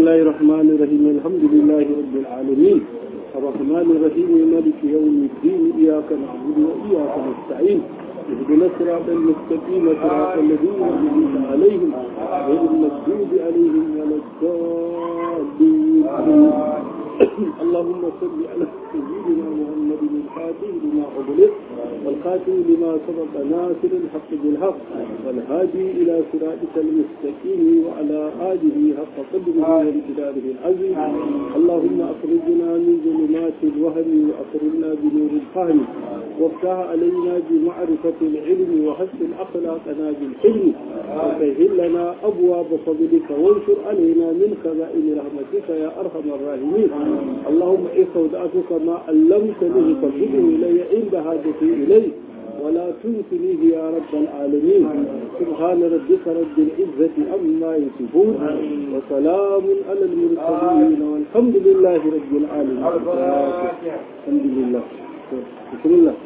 الله الرحمن الرحيم الحمد لله رب العالمين الرحمن الرحيم مالك يوم الدين إياك نعبد وإياك نستعين اهدنا الصراط المستقيم صراط الذين أنعمت عليهم غير المغضوب عليهم ولا الضالين اللهم صل على سيدنا محمد الفاتح لما أغلق والخاتم لما سبق ناصر الحق بالحق والهادي إلى صراطك المستقيم وعلى آله حق قدره وامتداره العزيز اللهم أخرجنا من ظلمات الوهم وأخرجنا بنور الفهم وافتح علينا بمعرفة العلم وحسن أخلاقنا بالحلم وسهل لنا أبواب فضلك وانشر علينا من خزائن رحمتك يا أرحم الراحمين اللهم استودعتك ما علمتني فردده إلي عند حاجتي إليه ولا تنسنيه يا رب العالمين سبحان ربك رب العزة عما يصفون وسلام على المرسلين والحمد لله رب العالمين الحمد لله بسم الله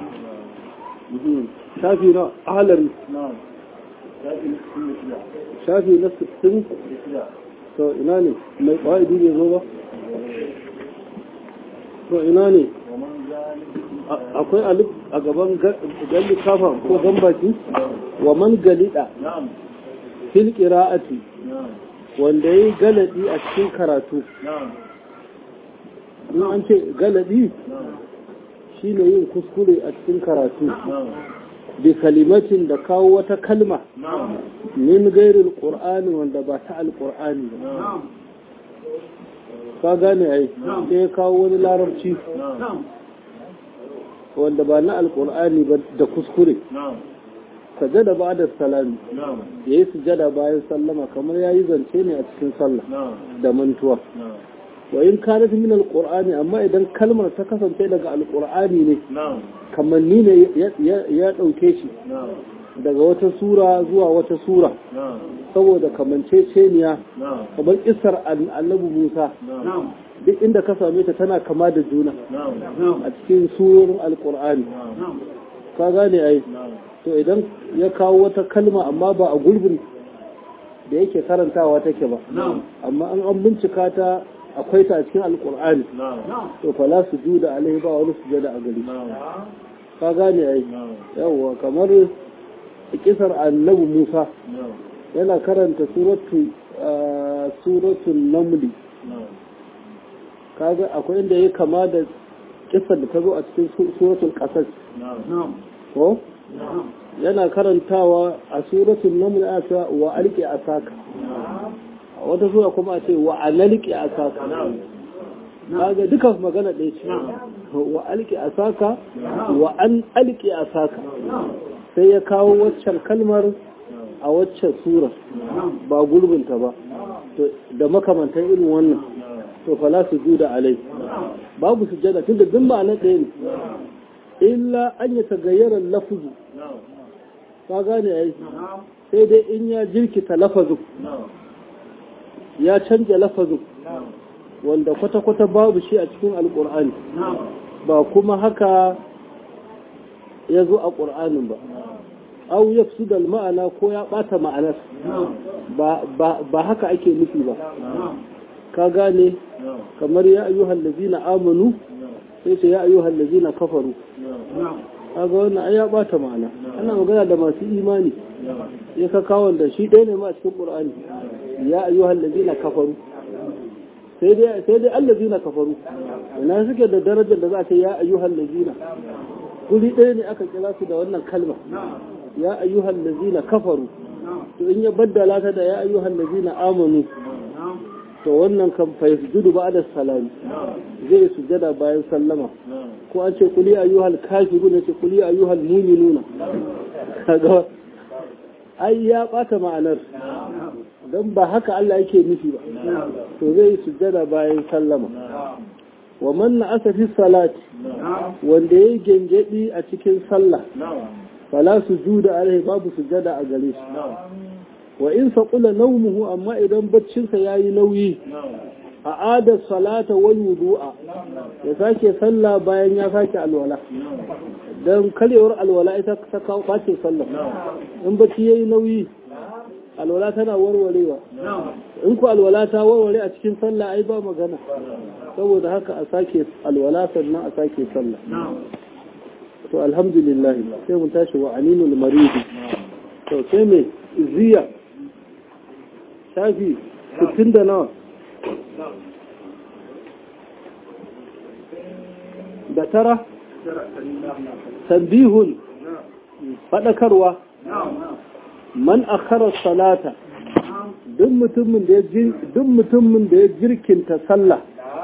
شافي نا أهلا شافي نفس السن to ina ne mai ƙwa'idi ne zo ba to ina ne akwai alif a gaban galli kafa ko gambaki wa man galida fil qira'ati wanda yayi galadi a cikin karatu in an ce galadi shine yin kuskure a cikin karatu bi kalimatin da kawo wata kalma min gairil qur'ani wanda ba ta alqur'ani ba ka gane ai sai kawo wani larabci wanda ba na alkur'ani ba da kuskure sajada ba da salami ya yi sujada bayan sallama kamar ya yi zance ne a cikin sallah da mantuwa wa in kanat min alqur'ani amma idan kalmar ta kasance daga alqur'ani ne kamanni ne ya dauke shi daga wata sura zuwa wata sura saboda kamanceceniya kamar isar annabi Musa duk inda ka same ta tana kama da juna a cikin surorin alkur'ani ka gane ai to idan ya kawo wata kalma amma ba a gurbin da yake karantawa take ba amma an an bincika ta akwai ta a cikin alkur'ani to fala su juda alaihi ba wani sujada a gari ka gane ai yawwa kamar kisar annabi Musa yana karanta suratu suratul namli kaga akwai inda ya kama da kisar da ta zo a cikin suratul qasas ko yana karantawa a suratul naml a cewa wa alqi asaka wata sura kuma a ce wa alalqi asaka kaga duka magana ɗaya ce wa alqi asaka wa an alqi asaka sai ya kawo waccan kalmar a waccan sura ba gurbinta ba da makamantan irin wannan to fala su juda alai babu sujada tunda duk ma'ana ɗaya ne illa an ya tagayyara lafuzu ka gane ai sai dai in ya jirkita lafazu ya canja lafazu wanda kwata-kwata babu shi a cikin alkur'ani ba kuma haka ya zo a ƙur'anin ba au ya fi ma'ana ko ya ɓata ma'anar ba haka ake nufi ba ka gane kamar ya ayyuhal lazina amanu sai ce ya ayyuhal lazina kafaru kaga wannan ai ya bata ma'ana ana magana da masu imani ya ka kawo da shi ɗaya ne ma a cikin qur'ani ya ayyuhal lazina kafaru sai dai sai dai allazina kafaru ina suke da darajar da za ta ya ayyuhal lazina guri ɗaya ne aka kira su da wannan kalma ya ayyuhal lazina kafaru to in ya baddala ta da ya ayyuhal lazina amanu to wannan kan fa yasjudu ba'da salami zai sujada bayan sallama ko an ce kuli ayyuhal kafirun ce kuli ayyuhal mu'minuna kaga ai ya bata ma'anar dan ba haka Allah yake nufi ba to zai sujada bayan sallama wa man na'asa fi salati wanda yayi gengedi a cikin sallah fala sujuda alaihi babu sujada a gare shi wa in faƙula naumuhu amma idan baccinsa ya yi nauyi a adar salata wal wudu'a ya sake sallah bayan ya sake alwala don karyewar alwala ita ta kawo ɓacin sallah in bacci ya yi nauyi alwala tana warwarewa in ku alwala ta warware a cikin sallah ai ba magana saboda haka a sake alwala sannan a sake sallah to alhamdulillah sai mun tashi wa aninul maridi to sai me ziya shafi 60 da nawa da tara tambihun faɗakarwa man akhara salata duk mutumin da ya duk mutumin da ya jirkinta sallah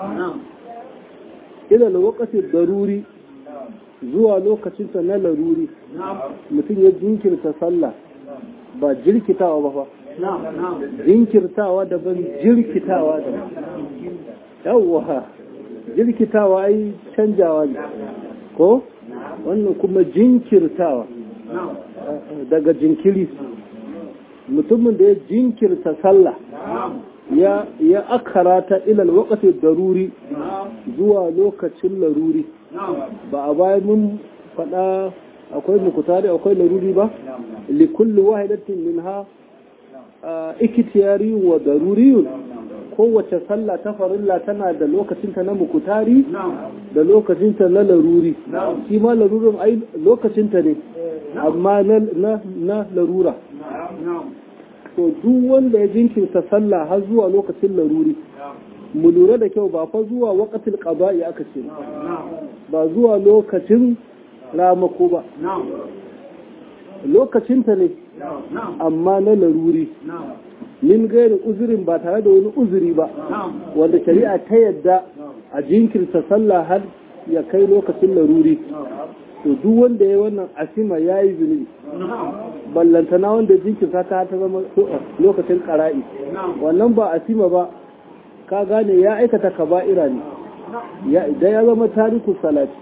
ila lokaci daruri zuwa lokacin sa na laruri mutum ya jinkirta sallah ba jirkitawa ba fa jinkirtawa daban jirkitawa daban yawwa jirkitawa ai canjawa ne ko wannan kuma jinkirtawa daga jinkiri mutumin da ya jinkirta sallah ya ya akara ta ilal waqti daruri zuwa lokacin laruri ba a bayan mun faɗa akwai mukutari akwai laruri ba li kulli wahidatin minha ikitiyari wa daruriyun kowace sallah ta farilla tana da lokacinta na mukutari da lokacinta na laruri shi ma larurin ai lokacinta ne amma na larura to duk wanda ya jinkirta sallah har zuwa lokacin laruri mu lura da kyau ba fa zuwa waqatil qada'i aka ce ba zuwa lokacin ramako ba lokacinta ne amma na laruri min gairi uzurin ba tare da wani uzuri ba wanda shari'a ta yadda a jinkirta sallah har ya kai lokacin laruri to duk wanda ya wannan asima ya yi zunubi ballantana wanda jinkirta ta ta zama lokacin ƙara'i wannan ba asima ba ka gane ya aikata kaba'ira ne idan ya zama tariku salati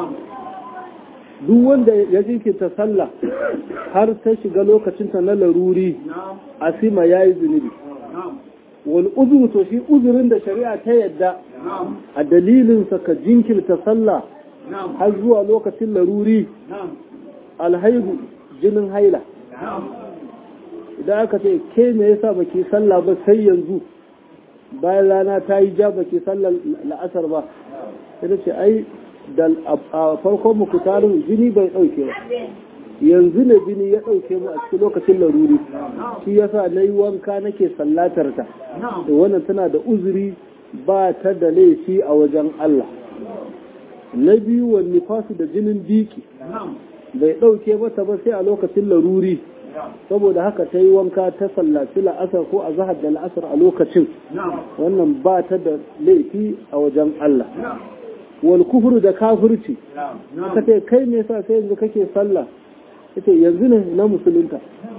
duk wanda ya jinkirta sallah har ta shiga lokacinta na laruri asima ya yi zunubi wani uzuru to shi uzurin da shari'a ta yadda a dalilinsa ka jinkirta sallah har zuwa lokacin laruri alhaihu jinin haila idan aka ce ke me yasa baki sallah ba sai yanzu bayan rana ta yi ja baki sallar la'asar ba ita ce ai da a farkon mukutarin jini bai ɗauke ba yanzu ne jini ya ɗauke mu a cikin lokacin laruri shi yasa na yi wanka nake sallatar ta da wannan tana da uzuri ba ta da laifi a wajen Allah na biyu wani fasu da jinin biki bai ɗauke mata ba sai a lokacin laruri saboda haka ta yi wanka ta sallaci la'asar ko a zahar da la'asar a lokacin wannan ba ta da laifi a wajen Allah wal kufru da kafirci ka ce kai me yasa sai yanzu kake sallah yace yanzu ne na musulunta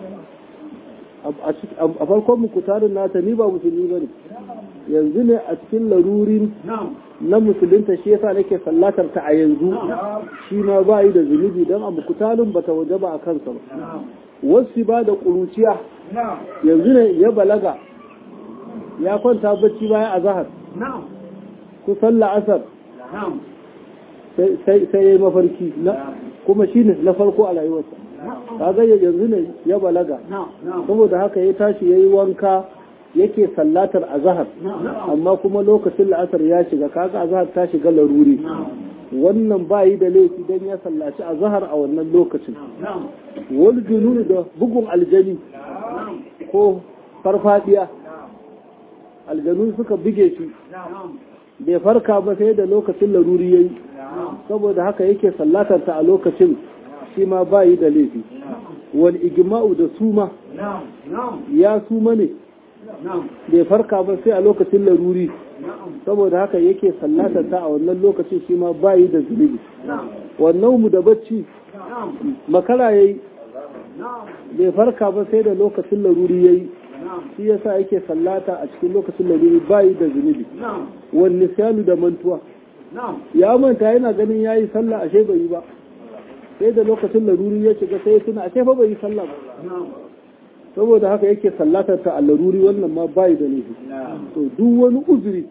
a farkon muku tarin nata ni ba musulmi bane yanzu ne a cikin larurin na musulunta shi yasa nake sallatar ta a yanzu shi ma ba yi da zunubi don a mukutalin bata waje ba a kansa ba wasu ba da ƙuruciya yanzu ne ya balaga ya kwanta bacci bayan a zahar kusan la'asar sai ya yi mafarki kuma shi ne na farko a rayuwarsa kaga yanzu ne ya balaga saboda haka ya tashi ya yi wanka yake sallatar azahar amma kuma lokacin la'asar ya shiga kaga azahar ta shiga laruri wannan ba yi da laifi don ya sallaci azahar a wannan lokacin wani jununu da bugun aljani ko farfadiya aljanu suka buge shi bai farka ba sai da lokacin laruri ya yi saboda haka yake sallatar ta a lokacin shi ma ba yi da laifi wani igima'u da suma ya suma ne bai farka ba sai a lokacin laruri saboda haka yake sallatar ta a wannan lokacin shi ma ba yi da zunubi wannan mu da bacci makara ya yi bai farka ba sai da lokacin laruri ya yi shi yasa yake sallata a cikin lokacin laruri ba yi da zunubi wani siyanu da mantuwa ya manta yana ganin ya yi sallah ashe bai yi ba sai da lokacin laruri ya shiga sai ya tuna ashe fa bai yi sallah ba saboda haka yake sallatar ta a laruri wannan ma bai da nufi to duk wani uzuri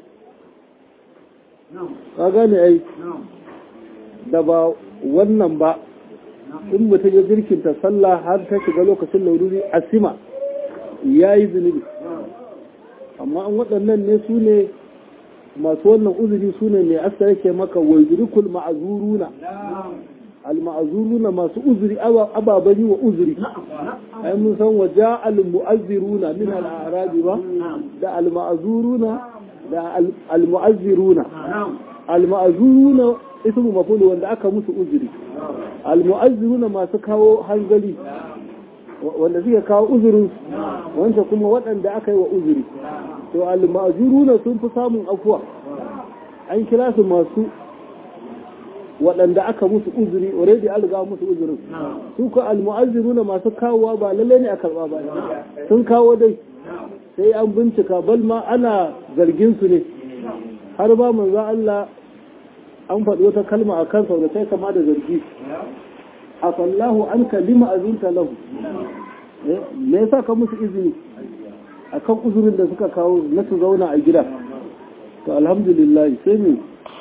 ka gane ai da ba wannan ba in mutum ya jirkinta sallah har ta shiga lokacin laruri asima ya yi zunubi amma an waɗannan ne su ne masu wannan uzuri su ne mai asta yake maka wajdurikul ma'azuruna al-ma'azuruna masu uzuri ababani wa uzuri ai mun san wa ja'al mu'azziruna min al-a'rabi ba da al-ma'azuruna da al-mu'azziruna al-ma'azuruna ismu mafulu wanda aka musu uzuri al-mu'azziruna masu kawo hanzari wanda suke kawo uzurin wanda kuma waɗanda aka yi wa uzuri to al-ma'azuruna sun fi samun afuwa an kira su masu waɗanda aka musu uzuri already an riga musu uzurin su ka almu'azziruna masu kawowa ba lalle ne a karɓa ba sun kawo dai sai an bincika bal ma ana zargin su ne har ba manzo Allah an faɗi wata kalma a kansa da sai kama da zargi afallahu an kalima azinta lahu me yasa ka musu izini akan uzurin da suka kawo na su zauna a gida to alhamdulillah sai mu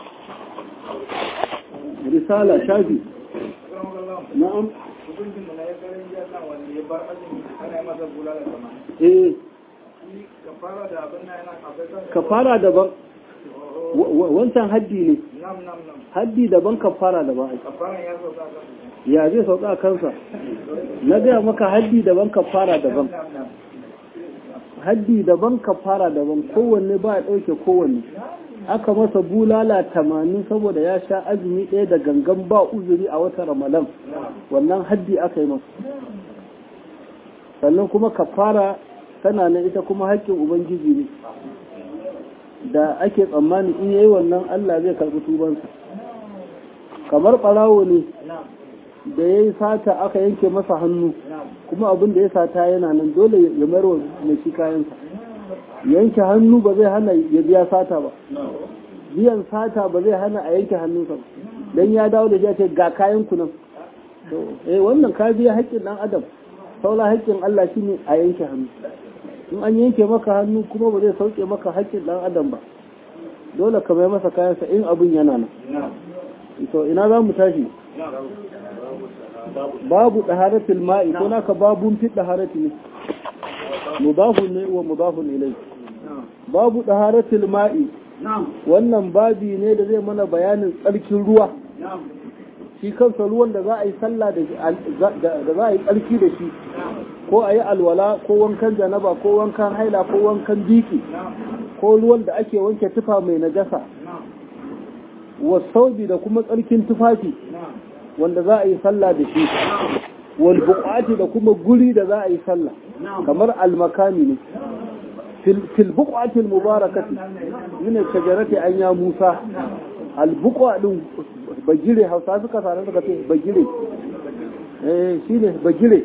risala shafi na'am eh kafara daban wancan haddi ne haddi daban kafara daban ya zai sauka a kansa na gaya maka haddi daban kafara daban haddi daban kafara daban kowanne ba ya ɗauke kowanne aka masa bulala tamanin saboda ya sha azumi ɗaya da gangan ba uzuri a wata ramadan wannan haddi aka yi masa sannan kuma kafara tana nan ita kuma haƙƙin ubangiji ne da ake tsammani in yayi wannan allah zai karɓi tubansa kamar ɓarawo ne da ya yi sata aka yanke masa hannu kuma abin da ya sata yana nan dole ya mayar mai shi kayansa yanke hannu ba zai hana ya biya sata ba biyan sata ba zai hana a yanke hannunsa ba don ya dawo da ya ce ga kayan ku nan eh wannan ka biya haƙƙin ɗan adam saula haƙƙin Allah shine a yanke hannu in an yanke maka hannu kuma ba zai sauke maka haƙƙin ɗan adam ba dole ka mai masa kayansa in abin yana nan to ina za mu tashi babu ɗaharatul ma'i ko naka babun fi ɗaharati ne mudafun ne wa mudafun ilai babu ɗaharatul ma'i wannan babi ne da zai mana bayanin tsarkin ruwa shi kansa ruwan da za a yi sallah da za a yi tsarki da shi ko a yi alwala ko wankan janaba ko wankan haila ko wankan biki ko ruwan da ake wanke tufa mai najasa wasaubi da kuma tsarkin tufafi wanda za a yi sallah da shi wal buqati da kuma guri da za a yi sallah kamar almakami ne fil buqati al mubarakati min shajarati an ya musa al buqa din bagire hausa suka sanar suka ce bagire eh shine bagire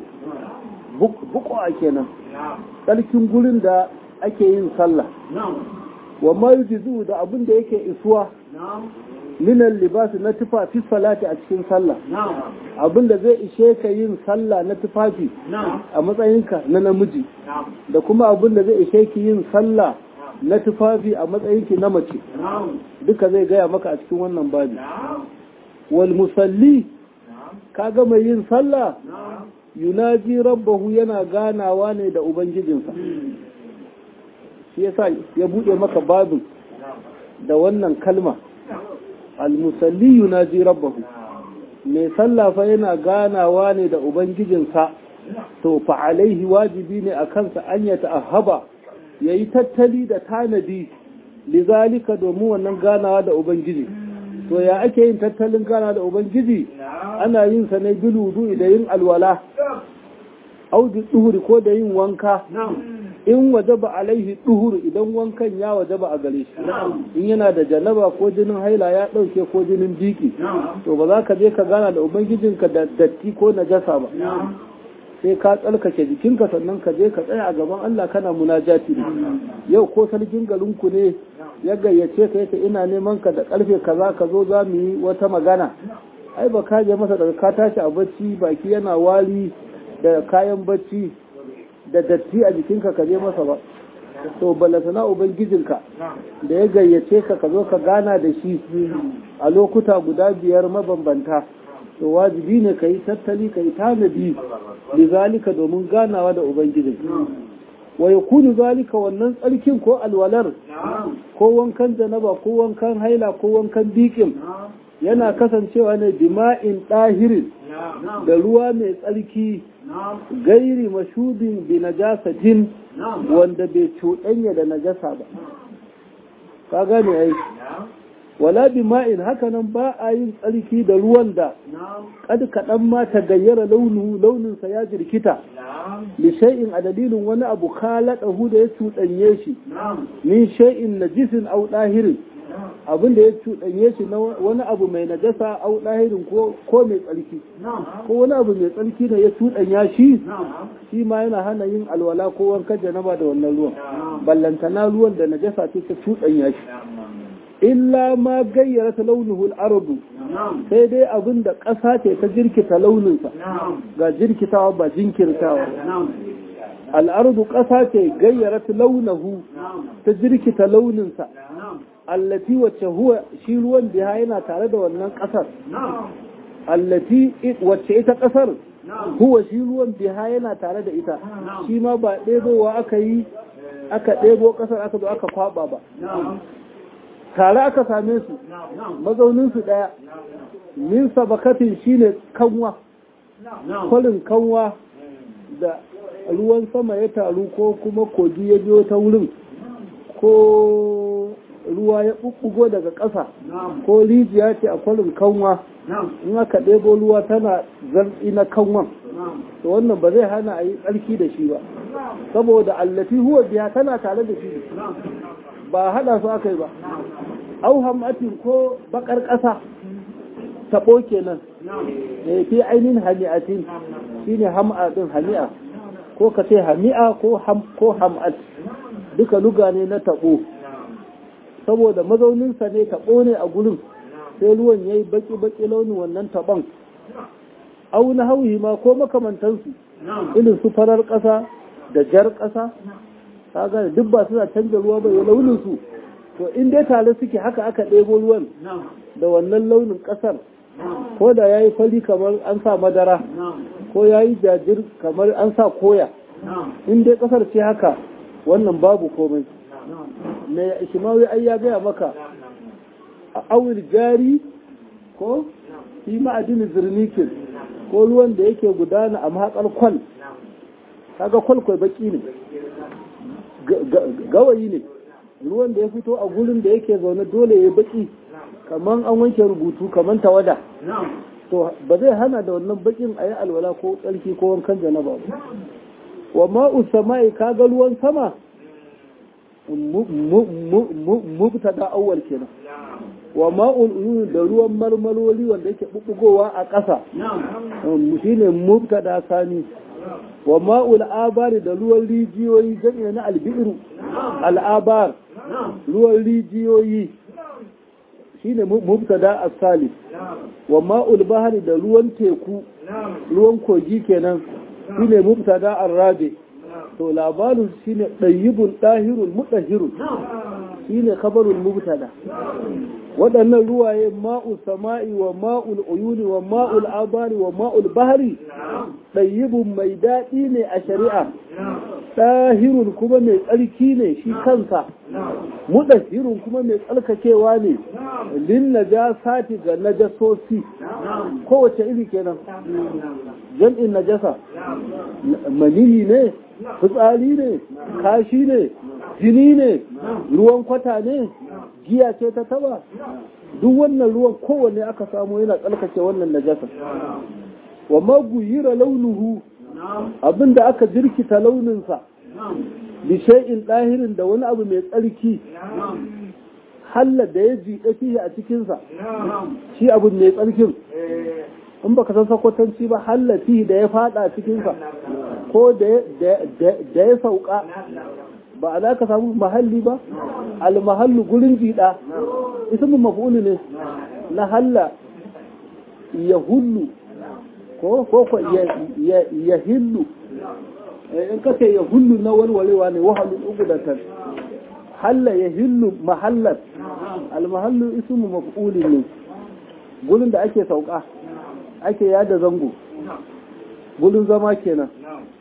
buqa kenan tsarkin gurin da ake yin sallah wa ma yujizu da abin da yake isuwa minan libasi na tufafi salati a cikin sallah abinda zai ishe ka yin sallah na tufafi a matsayinka na namiji da kuma abinda zai ishe ki yin sallah na tufafi a matsayinki na mace duka zai gaya maka a cikin wannan babi wal musalli ka ga mai yin sallah yunaji rabbahu yana ganawa ne da ubangijinsa shi yasa ya bude maka babin da wannan kalma almusalli yunaji rabbahu mai sallafa yana ganawa ne da ubangijinsa to fa alaihi wajibi ne a kansa an ya ta'ahaba yayi tattali da tanadi lizalika domin wannan ganawa da ubangiji to ya ake yin tattalin ganawa da ubangiji ana yin sa ne biludu da yin alwala audu duhuri ko da yin wanka in wajaba alaihi duhur idan wankan ya wajaba a gare shi in yana da janaba ko jinin haila ya dauke ko jinin biki to ba za ka je ka gana da ubangijinka da datti ko najasa ba sai ka tsarkake jikinka sannan ka je ka tsaya a gaban Allah kana munajati ne yau ko sarkin garinku ne ya gayyace ka yace ina neman ka da karfe kaza ka zo za mu yi wata magana ai ba ka je masa daga ka tashi a bacci baki yana wari da kayan bacci da datti a jikinka ka je masa ba to balatana ubangijinka da ya gayyace ka ka zo ka gana da shi a lokuta guda biyar mabambanta to wajibi ne ka yi tattali ka yi tanadi lizalika domin ganawa da ubangijinka wa yakunu zalika wannan tsarkin ko alwalar ko wankan janaba ko wankan haila ko wankan bikin yana kasancewa ne dima'in ɗahirin da ruwa mai tsarki gairi mashudin bi najasatin wanda bai cuɗanya da najasa ba ka gane ai wala bi ma'in hakanan ba a yin tsarki da ruwan da kad kaɗan ma ta gayyara launu launinsa ya jirkita li shay'in a dalilin wani abu khalaqahu da ya cuɗanye shi min shay'in najisin aw dahirin abin da ya cuɗanye shi na wani abu mai najasa au ɗahirin ko mai tsarki ko wani abu mai tsarki ne ya cuɗanya shi shi ma yana hana yin alwala ko wankan janaba da wannan ruwan ballantana ruwan da najasa ce ta cuɗanya shi illa ma gayyara ta launuhul ardu sai dai abin da ƙasa ce ta jirkita launinsa ga jirkitawa ba jinkirtawa al'ardu ƙasa ce gayyara ta launahu ta jirkita launinsa allati wacce huwa shi ruwan biya yana tare da wannan ƙasar allati wacce ita ƙasar huwa shi ruwan biya yana tare da ita shi ma ba ɗebowa aka yi aka ɗebo ƙasar aka zo aka kwaba ba tare aka same su mazauninsu ɗaya min sabakatin shine kanwa kwalin kanwa da ruwan sama ya taru ko kuma kogi ya biyo ta wurin ko ruwa ya ɓuɓɓugo daga ƙasa ko rijiya ce a kwalin kanwa in aka ɗebo ruwa tana zartsi na kanwan to wannan ba zai hana a yi tsarki da shi ba saboda allafi huwa biya tana tare da shi ba haɗa su aka yi ba au hamatin ko bakar ƙasa taɓo kenan da fi ainihin hami'atin shine ham'a ɗin hami'a ko ka ce hami'a ko ham'at duka luga ne na taɓo saboda mazauninsa ne taɓo ne a gurin sai ruwan ya yi baƙi-baƙi launin wannan taɓon au na hauhi ma ko makamantansu irin su farar ƙasa da jar ƙasa kaga duk ba suna canza ruwa ba ya launin su to in dai tare suke haka aka ɗebo ruwan da wannan launin ƙasar ko da ya yi fari kamar an sa madara ko ya yi jajir kamar an sa koya in dai ƙasar ce haka wannan babu komai mai shimawi ai ya gaya maka a awil jari ko fi ma'adini zirnikin ko ruwan da yake gudana a mahaƙar kwal kaga kwal kwai baki ne gawayi ne ruwan da ya fito a gurin da yake zaune dole ya baki kamar an wanke rubutu kamar tawada to ba zai hana da wannan bakin a yi alwala ko tsarki ko wankan janaba ba wa ma'u sama'i kaga ruwan sama mubtada awwal kenan wa ma'ul uyun da ruwan marmaloli wanda yake bubbugowa a ƙasa shine mubtada sani wa ma'ul abari da ruwan rijiyoyi jami'a na albiru al'abar ruwan rijiyoyi shine mubtada as-salis wa ma'ul bahri da ruwan teku ruwan kogi kenan shine mubtada ar-rabi to labarin shine dayyibul dahirul mutahhirul shine khabarul mubtada waɗannan ruwaye ma'ul sama'i wa ma'ul uyuni wa ma'ul abari wa ma'ul bahri dayyibun mai daɗi ne a shari'a ɗahirun kuma mai tsarki ne shi kansa mudahirun kuma mai tsarkakewa ne lin najasati ga najasosi kowace iri kenan jam'in najasa maniyi ne fitsari ne kashi ne jini ne ruwan kwata ne giya ce ta taba duk wannan ruwan kowanne aka samu yana tsarkake wannan najasa wa maguyira launuhu abinda aka jirkita launinsa bi shay'in ɗahirin da wani abu mai tsarki halla da ya jiɗa fiye a cikinsa shi abu mai tsarkin in baka san sakwatanci ba halla fiye da ya fada cikinsa ko da ya sauka ba a za ka samu mahalli ba almahallu gurin jiɗa ismin maf'ulu ne na halla ya hullu ko ko ya hillu in ka ce ya hullu na walwalewa ne wahalun ugudatan halla ya hillu mahallar almahallu ismu maf'uli ne gurin da ake sauka ake yada zango gurin zama kenan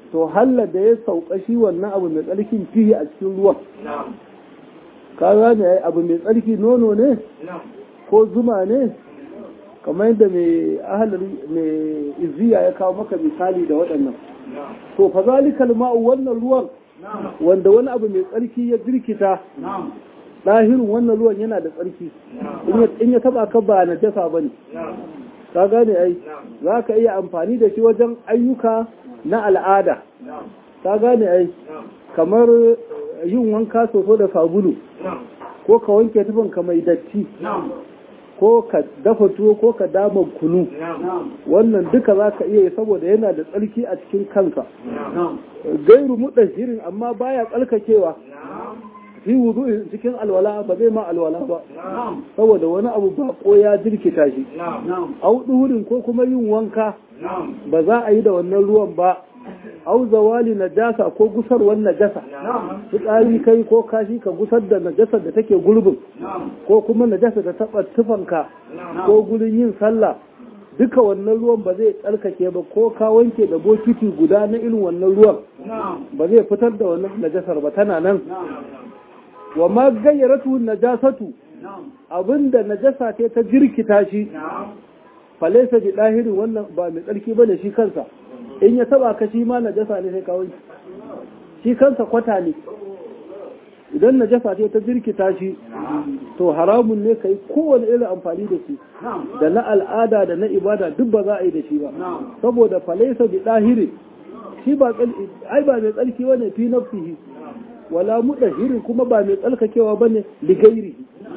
to halla da ya sauka shi wannan abu mai tsarkin fihi a cikin ruwan ka gane ai abu mai tsarki nono ne ko zuma ne kamar yadda mai ahalar mai izziya ya kawo maka misali da waɗannan to fa zalikal ma'u wannan ruwan wanda wani abu mai tsarki ya birkita ɗahirin wannan ruwan yana da tsarki in ya taba ka ba na jasa ba ne ka gane ai za ka iya amfani da shi wajen ayyuka na al'ada ka gane ai kamar yin wanka soso da sabulu ko ka wanke tufanka mai datti ko ka dafa tuwo ko ka dama kunu wannan duka za ka iya yi saboda yana da tsarki a cikin kanka gairu muɗashirin amma baya tsarkakewa fi wudu cikin alwala ba zai ma alwala ba saboda wani abu ba ko ya jirkita shi au duhurin ko kuma yin wanka ba za a yi da wannan ruwan ba au zawali najasa ko gusarwar najasa fitsari kai ko kashi ka gusar da najasar da take gurbin ko kuma najasa da taɓa tufanka ko gurin yin sallah duka wannan ruwan ba zai tsarkake ba ko ka wanke da bokiti guda na irin wannan ruwan ba zai fitar da wannan najasar ba tana nan wa ma gayyaratu najasatu abinda najasa ce ta jirkita shi falaisa bi dahirin wannan ba mai tsarki bane shi kansa in ya taba ka shi ma najasa ne sai kawai shi kansa kwata ne idan najasa ce ta jirkita shi to haramun ne kai kowane irin amfani da shi da na al'ada da na ibada duk ba za a yi da shi ba saboda falaisa bi dahirin shi ba ai ba mai tsarki bane fi nafsihi wala mudahirin kuma ba mai tsalkakewa bane ligairi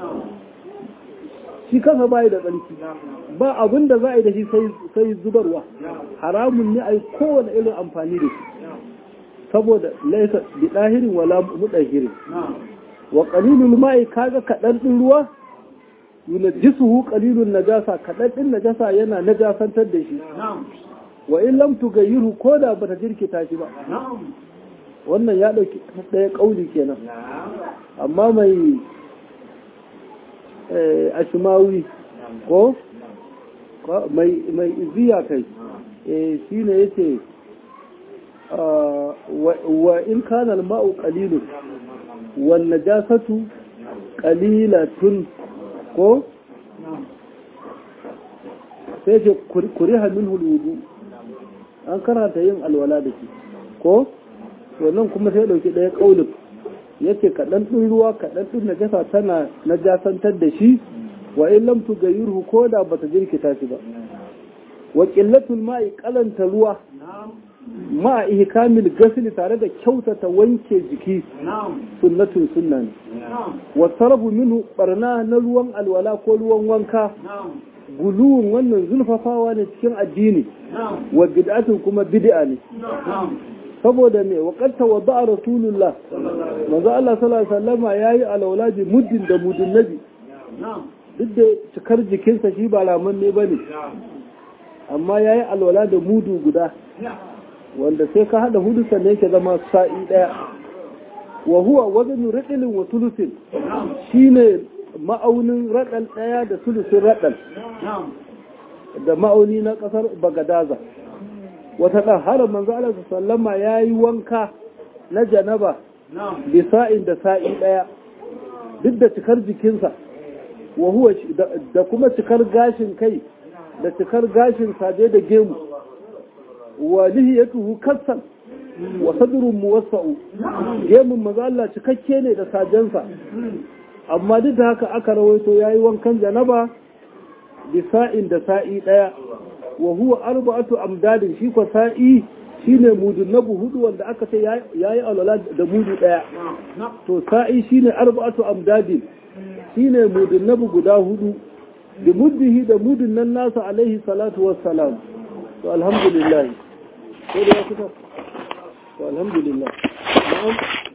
shi kansa bai da tsarki ba abin da za a yi da shi sai zubarwa haramun ne a yi kowane irin amfani da shi saboda laisa bi dahirin wala mudahirin wa qalilul ma'i kaga kadan din ruwa yunajjisuhu qalilun najasa kadan din najasa yana najasantar da shi wa in lam tugayyirhu koda bata jirkita shi ba wannan ya ɗauki ɗaya ƙauli kenan amma mai ashimawi ko mai iziya kai shi ne ya ce wa in kana ma'u ƙalilun wanne jasatu ƙalilatun ko sai ce kuri hannun huludu an karanta yin alwala da shi ko wannan kuma sai dauki ɗaya ƙaunin yace kaɗan ɗin ruwa kaɗan ɗin najasa tana najasantar da shi wa in lam tughayyirhu ko da bata jirkita shi ba wa qillatul ma'i qalanta ruwa ma ihkamil ghasl tare da kyautata wanke jiki sunnatun sunna ne wa sarfu minhu barna na ruwan alwala ko ruwan wanka guluwun wannan zulfafawa ne cikin addini wa bid'atun kuma bid'a ne saboda me waƙarta wa ba'a rasulullah manzo Allah sallallahu alaihi wasallama yayi alawla bi muddin da mudin nabi duk da cikar jikinsa shi ba raman ne bane amma yayi alwala da mudu guda wanda sai ka hada hudu sannan yake zama sa'i daya wa huwa waznu radalin wa sulusin shine ma'aunin radal daya da sulusin radal da ma'auni na kasar bagadaza wata ɗan har manzo Allah sallama ya yi wanka na janaba bi sa'in da sa'i ɗaya duk da cikar jikinsa wa huwa da kuma cikar gashin kai da cikar gashin saje da gemu wa lihiyatuhu kassan wa sadrun muwassa'u gemun manzo Allah cikakke ne da sajensa amma duk da haka aka rawaito yayi wankan janaba bi sa'in da sa'i ɗaya wa huwa arba'atu amdadin shi ko sa'i shine mudun nabu hudu wanda aka ce yayi alwala da mudu daya to sa'i shine arba'atu amdadin shine mudun nabu guda hudu da muddihi da mudun nan nasa alaihi salatu wassalam to alhamdulillah ko da kuka to alhamdulillah na'am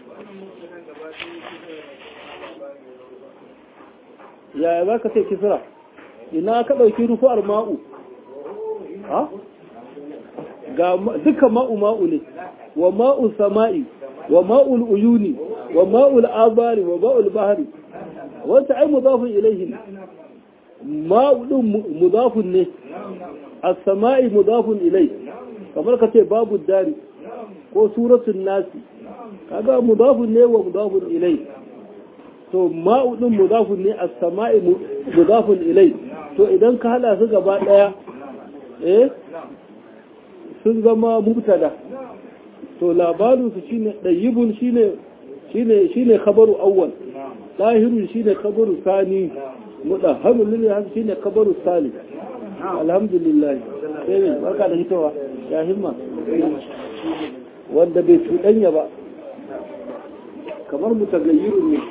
yaya za ka ce kisra ina ka ɗauki rufu'ar ma'u ha ga duka ma'u ma'u ne wa ma'u sama'i wa ma'ul uyuni wa ma'ul abari wa ma'ul bahari wata ai mudafun ilaihi ma'u din mudafun ne as-sama'i mudafun ilai kamar ka ce babu dari ko suratul nasi kaga mudafun ne wa mudafun ilai to ma'u din mudafun ne as-sama'i mudafun ilai to idan ka hada su gaba daya eh sun zama mubtada to labarin su shine dayyibun shine shine shine khabaru awwal lahirun shine khabaru sani mudahhamul lil shine khabaru sani alhamdulillah sai ne barka da hitowa ya himma wanda bai cuɗanya ba kamar mutagayyirun ne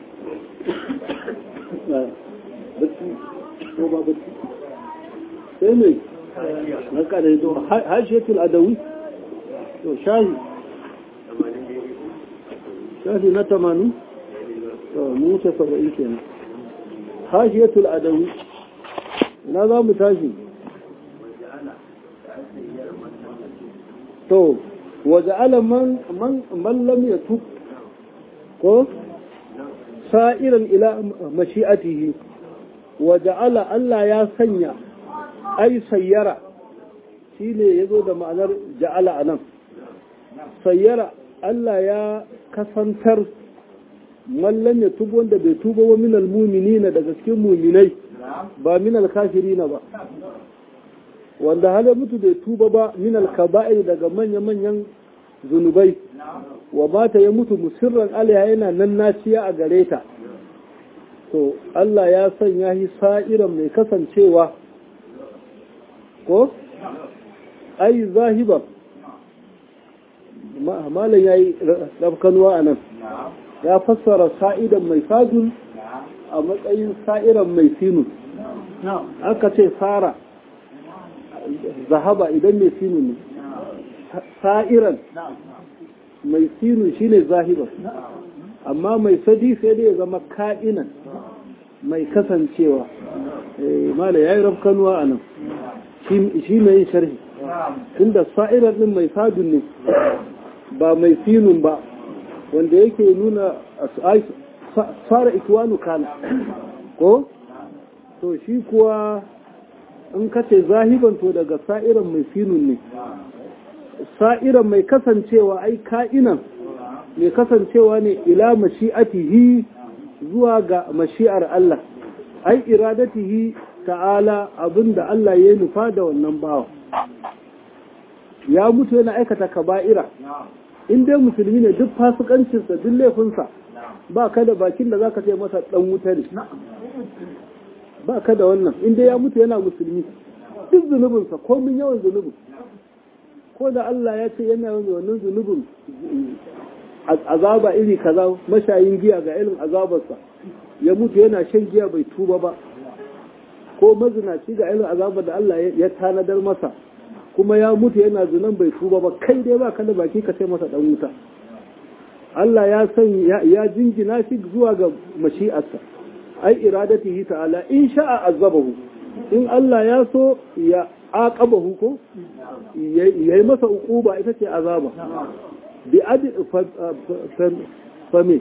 bacci ko ba bacci sai ne barka da hitowa hashiyatul adawi to shahi shahi na tamanin to mu wuce saba'in kenan hashiyatul adawi ina za mu tashi to waje alaman man lam ya tuk ko sa'iran ila mashi'atihi waje ala Allah ya sanya ai sayyara shi ne ya zo da ma'anar ja'ala a nan sayyara Allah ya kasantar mallam ya tuba wanda bai tuba wa minal muminina daga cikin muminai ba minal kafirina ba wanda halar mutu bai tuba ba minal kaba'ir daga manya-manyan zunubai wa mata ya mutu musirran alaiha yana nan naciya a gare ta to Allah ya sanya shi sa'iran mai kasancewa ko ai zahiban malam ya yi rafkanuwa a nan ya fassara sa'idan mai fadun a matsayin sa'iran mai sinun aka ce fara zahaba idan mai sinu ne sa'iran mai sinu shine zahiban amma mai sadi sai dai ya zama ka'inan mai kasancewa mala ya yi rafkanuwa a nan shi mai yin sharhi inda sa'iran din mai sadun ne ba mai sinun ba wanda yake nuna fara ikiwanu kana ko to shi kuwa in ka ce zahiban to daga sa'iran mai sinun ne sa'iran mai kasancewa ai ka'inan mai kasancewa ne ila mashi'atihi zuwa ga mashi'ar Allah ai iradatihi ta'ala abinda Allah ya nufa da wannan bawa ya mutu yana aikata kaba'ira in dai musulmi ne duk fasikancinsa duk laifinsa ba ka da bakin da za ka ce masa dan wuta ne ba ka da wannan in dai ya mutu yana musulmi duk zunubinsa komin yawan zunubin ko da Allah ya ce yana yawan wannan zunubin azaba iri kaza mashayin giya ga irin azabarsa ya mutu yana shan giya bai tuba ba ko mazinaci ga irin azabar da Allah ya tanadar masa kuma ya mutu yana zinan bai tuba ba kai dai ba kada baki ka ce masa dan wuta Allah ya san ya jingina shi zuwa ga mashi'arsa ai iradatihi ta'ala in sha'a azabahu in Allah ya so ya aqabahu ko yayi masa uquba ita ce azaba bi adi fa me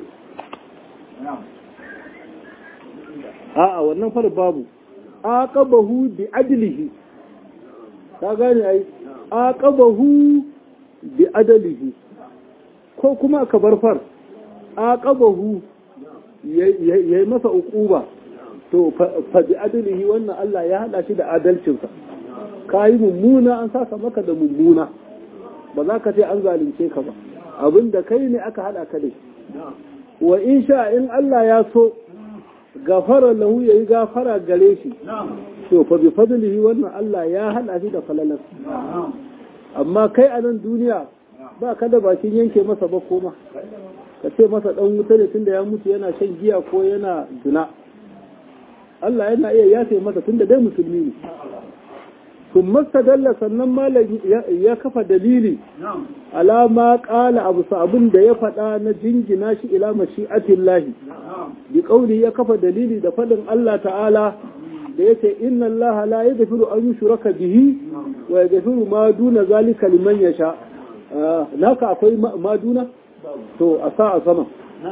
a'a wannan far babu aqabahu bi adlihi ka gane ai aqabahu bi adlihi ko kuma ka bar far aqabahu yayi masa uquba to fa bi adlihi wannan Allah ya hada shi da adalcinsa kai mummuna an saka maka da mummuna ba za ka ce an zalunce ka ba abinda kai ne aka hada ka da wa in sha in Allah ya so gafara lahu yayi gafara gare shi to fa bi fadlihi wannan Allah ya hada shi da falalar amma kai a nan duniya ba ka da bakin yanke masa ba koma ka ce masa dan wuta ne tunda ya mutu yana shan giya ko yana zina Allah yana iya yafe masa tunda dai musulmi ne sun mastadalla sannan malam ya kafa dalili alama kala abu abin da ya faɗa na jingina shi ila mashi'atin lahi bi ƙauri ya kafa dalili da faɗin Allah ta'ala da ya ce inna Allah la ya gafiru an yi shuraka bihi wa ya gafiru ma duna zalika liman ya sha naka akwai ma duna to a sa a sama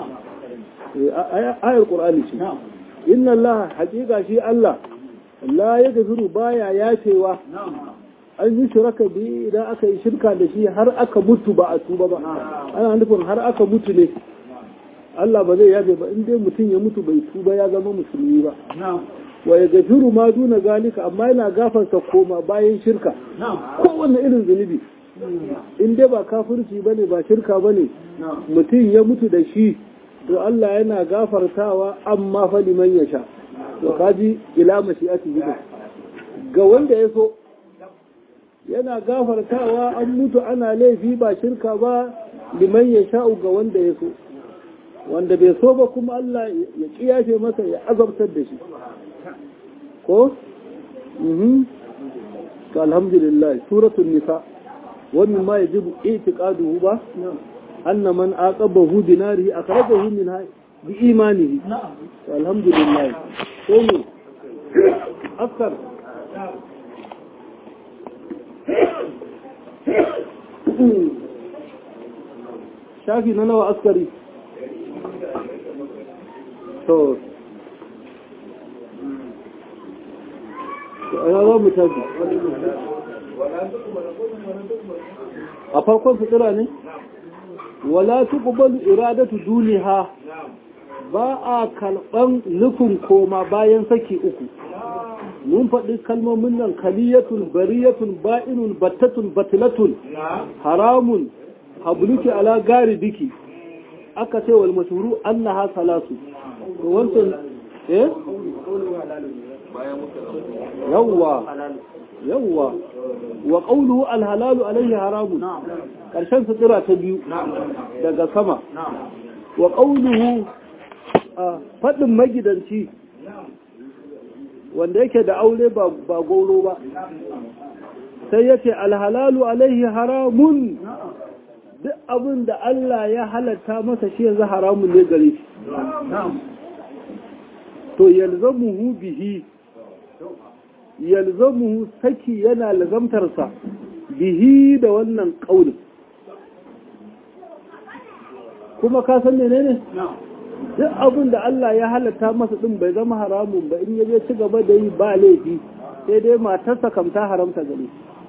ayar ƙur'ani ce inna Allah haƙiƙa shi Allah la ya gafiru baya yafewa an yi shiraka bi idan aka yi shirka da shi har aka mutu ba a tuba ba ana nufin har aka mutu ne Allah ba zai yabe ba in dai mutum ya mutu bai tuba ya zama musulmi ba wa ya gafiru ma duna zalika amma yana gafarta koma bayan shirka kowanne irin zunubi in dai ba kafirci bane ba shirka bane mutum ya mutu da shi to Allah yana gafartawa amma fa liman ya sha to kaji ila mashi'ati ga wanda ya so yana gafartawa an mutu ana laifi ba shirka ba liman ya sha'u ga wanda ya so wanda bai so ba kuma Allah ya kiyace masa ya azabtar da shi ko? to alhamdulillah suratul nisa wannan ma yajibu i'tiqaduhu ba anna man aqabahu bi narihi akhrajahu minha bi imanihi to alhamdulillah ko mu askar shafi na nawa askari to ana za mu tafi a farkon fitira ne wala tuqbalu iradatu duniha ba a kalban nufin koma bayan saki uku mun faɗi kalmomin nan kaliyatun bariyatun ba'inun battatun batilatun haramun habluki ala gari biki aka ce wal mashhuru annaha salasu to wancan eh yawwa yawwa wa qawluhu al halalu alayhi haramun karshen sutura ta biyu daga sama wa qawluhu fadin magidanci wanda yake da aure ba ba goro ba sai yace al halalu alayhi haramun duk abin da Allah ya halatta masa shi yanzu haramun ne gare shi to yalzamuhu bihi yalzamuhu saki yana lazamtarsa bihi da wannan ƙaunin kuma ka san ne ne duk abin da Allah ya halatta masa din bai zama haramun ba in yaje ci gaba da yi ba laifi sai dai matarsa kam ta haramta gare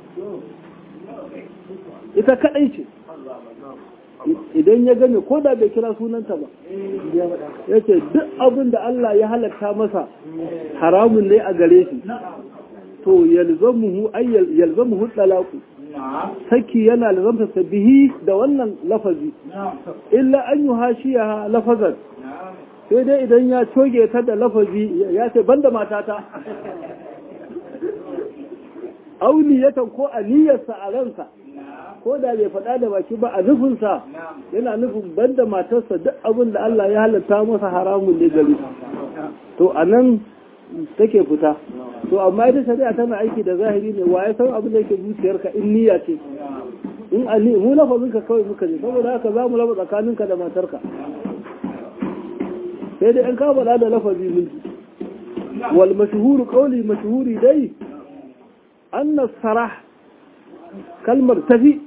ita kadai ce idan ya gane ko da bai kira sunanta ba ya ce duk abin da Allah ya halatta masa haramun ne a gare shi to yalzamuhu ay yalzamuhu talaku saki yana lazamta sabihi da wannan lafazi illa an yuhashiya lafazan sai dai idan ya coge ta da lafazi ya ce banda matata auniyatan ko aniyarsa a ransa ko da bai faɗa da baki ba a nufinsa yana nufin banda matarsa duk abin da Allah ya halatta masa haramun ne gari to a nan take fita to amma ita shari'a tana aiki da zahiri ne wa ya san abin da yake zuciyarka in niyya ce in ali mu lafazin ka kawai muka je saboda haka za mu raba tsakaninka da matarka sai dai an ka faɗa da lafazi mun wal mashhuru qawli mashhuri dai anna sarah kalmar tafi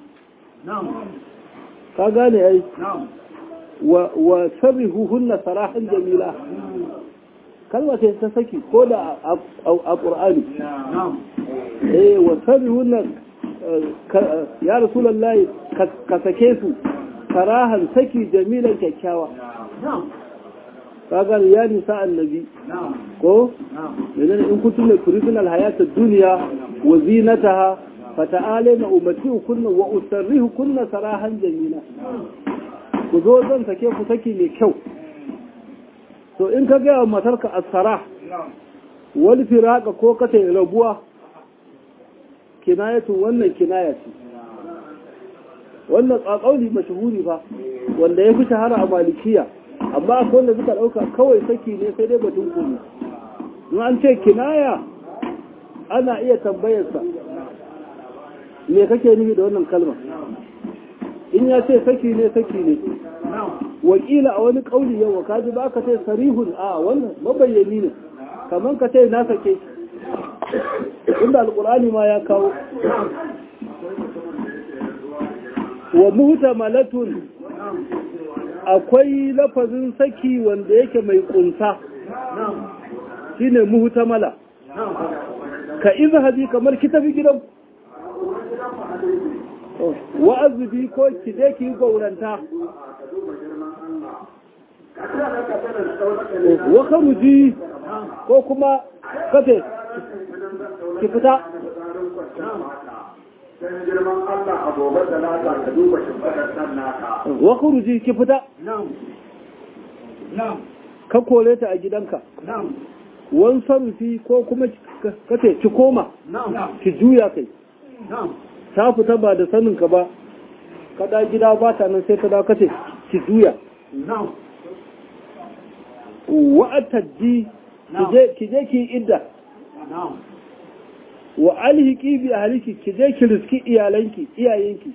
ka gane ai wa sarrihu hunna sarahan jamila kalma ce ta saki ko da a ƙur'ani eh wa sarrihu hunna ya rasulullahi ka sake su sarahan saki jamilan kyakkyawa ka gane ya nisa annabi ko idan in kuntum turidun alhayata dunya wa zinataha fata'alina ummatikunna wa usarrihukunna sarahan jamila ku zo zan sake ku saki mai kyau to in ka ga matarka asara wal firaka ko ka tai rabuwa kinayatu wannan kinaya ce wannan tsakauli mashhuri fa wanda ya fi shahara a malikiya amma akwai wanda suka dauka kawai saki ne sai dai batun kunu in an ce kinaya ana iya tambayarsa me kake nufi da wannan kalma in ya ce saki ne saki ne wakila a wani kauli yawa kaji ba ka ce sarihun a wannan mabayyani ne kamar ka ce na sake inda alkurani ma ya kawo wa muhtamalatun akwai lafazin saki wanda yake mai kunsa shine muhtamala ka izhabi kamar ki tafi gidan wa'azubi ko ki je ki gauranta wa karuji ko kuma kafe ki fita dan girman Allah a gobe da lata ka duba shimfadar nan naka wa karuji ki fita ka kore ta a gidanka wan sarufi ko kuma kace ki koma ki juya kai ta fita ba da sanin ka ba kada gida ba ta nan sai ta dawo kace ki juya wa ataddi ki je ki idda wa alhiki bi ahliki ki je ki riski iyalanki iyayenki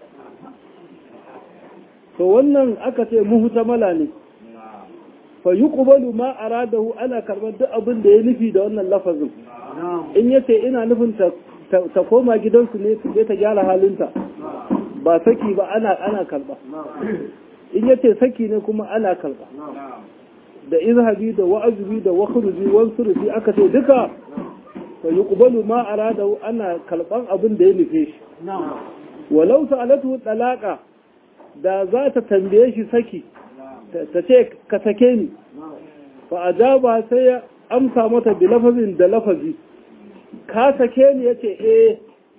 to wannan aka ce muhtamala ne fa yuqbalu ma aradahu ana karbar duk abin da ya nufi da wannan lafazin in yace ina nufin ta ta koma gidansu ne su je ta gyara halinta ba saki ba ana ana karba in yace saki ne kuma ana karba da izhabi da wa'azubi da wakhruji wansurufi aka ce duka fa yuqbalu ma aradahu ana kalban abin da ya nufe shi walau sa'alatu talaqa da za ta tambaye shi saki ta ce ka sake ni fa ajaba sai ya amsa mata bi lafazin da lafazi ka sake ni yace eh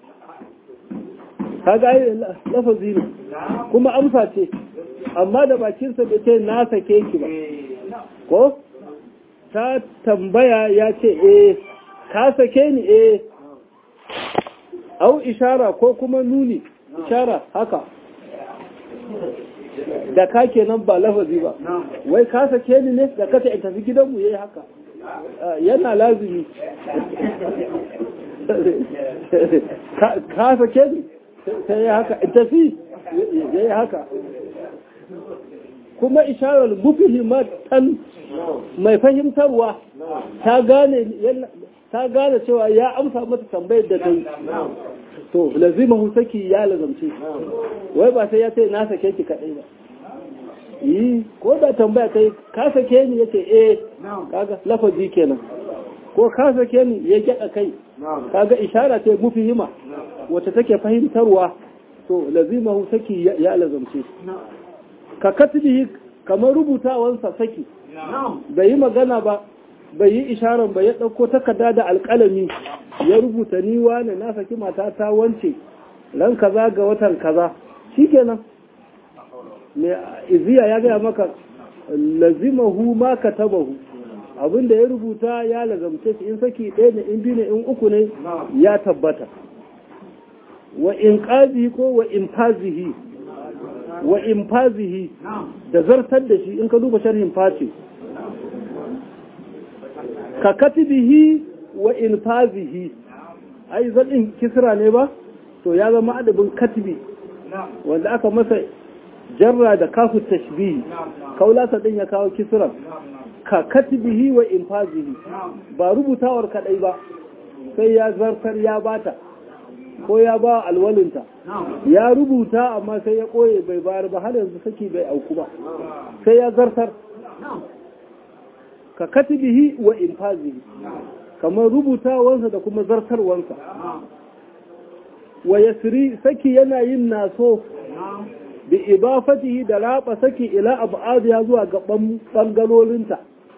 kaga ai lafazi ne kuma amsa ce amma da bakinsa bai ce na sake ki ba ko ta tambaya ya ce eh ka sake ni eh au ishara ko kuma nuni ishara haka da ka kenan ba lafazi ba wai ka sake ni ne da kata in tafi gidanmu yayi haka yana lazimi ka sake ni sai ya haka in tafi yayi haka kuma isharar mufihimatan mai fahimtarwa ta gane ta gane cewa ya amsa mata tambayar da ta yi to lazima saki ya lazamce wai ba sai ya ce na sake ki kaɗai ba yi ko da tambaya ta yi ka sake ni ya ce eh kaga lafazi kenan ko ka sake ni ya gyaɗa kai kaga ishara ce mufihima wacce take fahimtarwa to lazima saki ya lazamce ka katibihi kamar rubutawansa saki bai yi magana ba bai yi isharar ba ya ɗauko takarda da alƙalami ya rubuta ni wane na saki mata ta wance ran kaza ga watan kaza shikenan me iziya ya gaya maka lazimahu ma katabahu abinda ya rubuta ya lazamce shi in saki ɗaya ne in biyu ne in uku ne ya tabbata wa in qazi ko wa in fazihi wa in fazihi da zartar da shi in ka duba sharhin fati ka katibihi wa in fazihi ai zaɗin kisra ne ba to ya zama adabin katibi wanda aka masa jarra da kafu tashbihi kaulasa din ya kawo kisra ka katibihi wa in fazihi ba rubutawar kadai ba sai ya zartar ya bata ko ya ba alwalinta ya rubuta amma sai ya koye bai bayar ba har yanzu saki bai auku ba sai ya zartar ka katibihi wa infazihi kamar rubutawansa da kuma zartarwansa wa yasri saki yana yin naso bi ibafatihi da raba saki ila ab'ad ya zuwa ga bangalolinta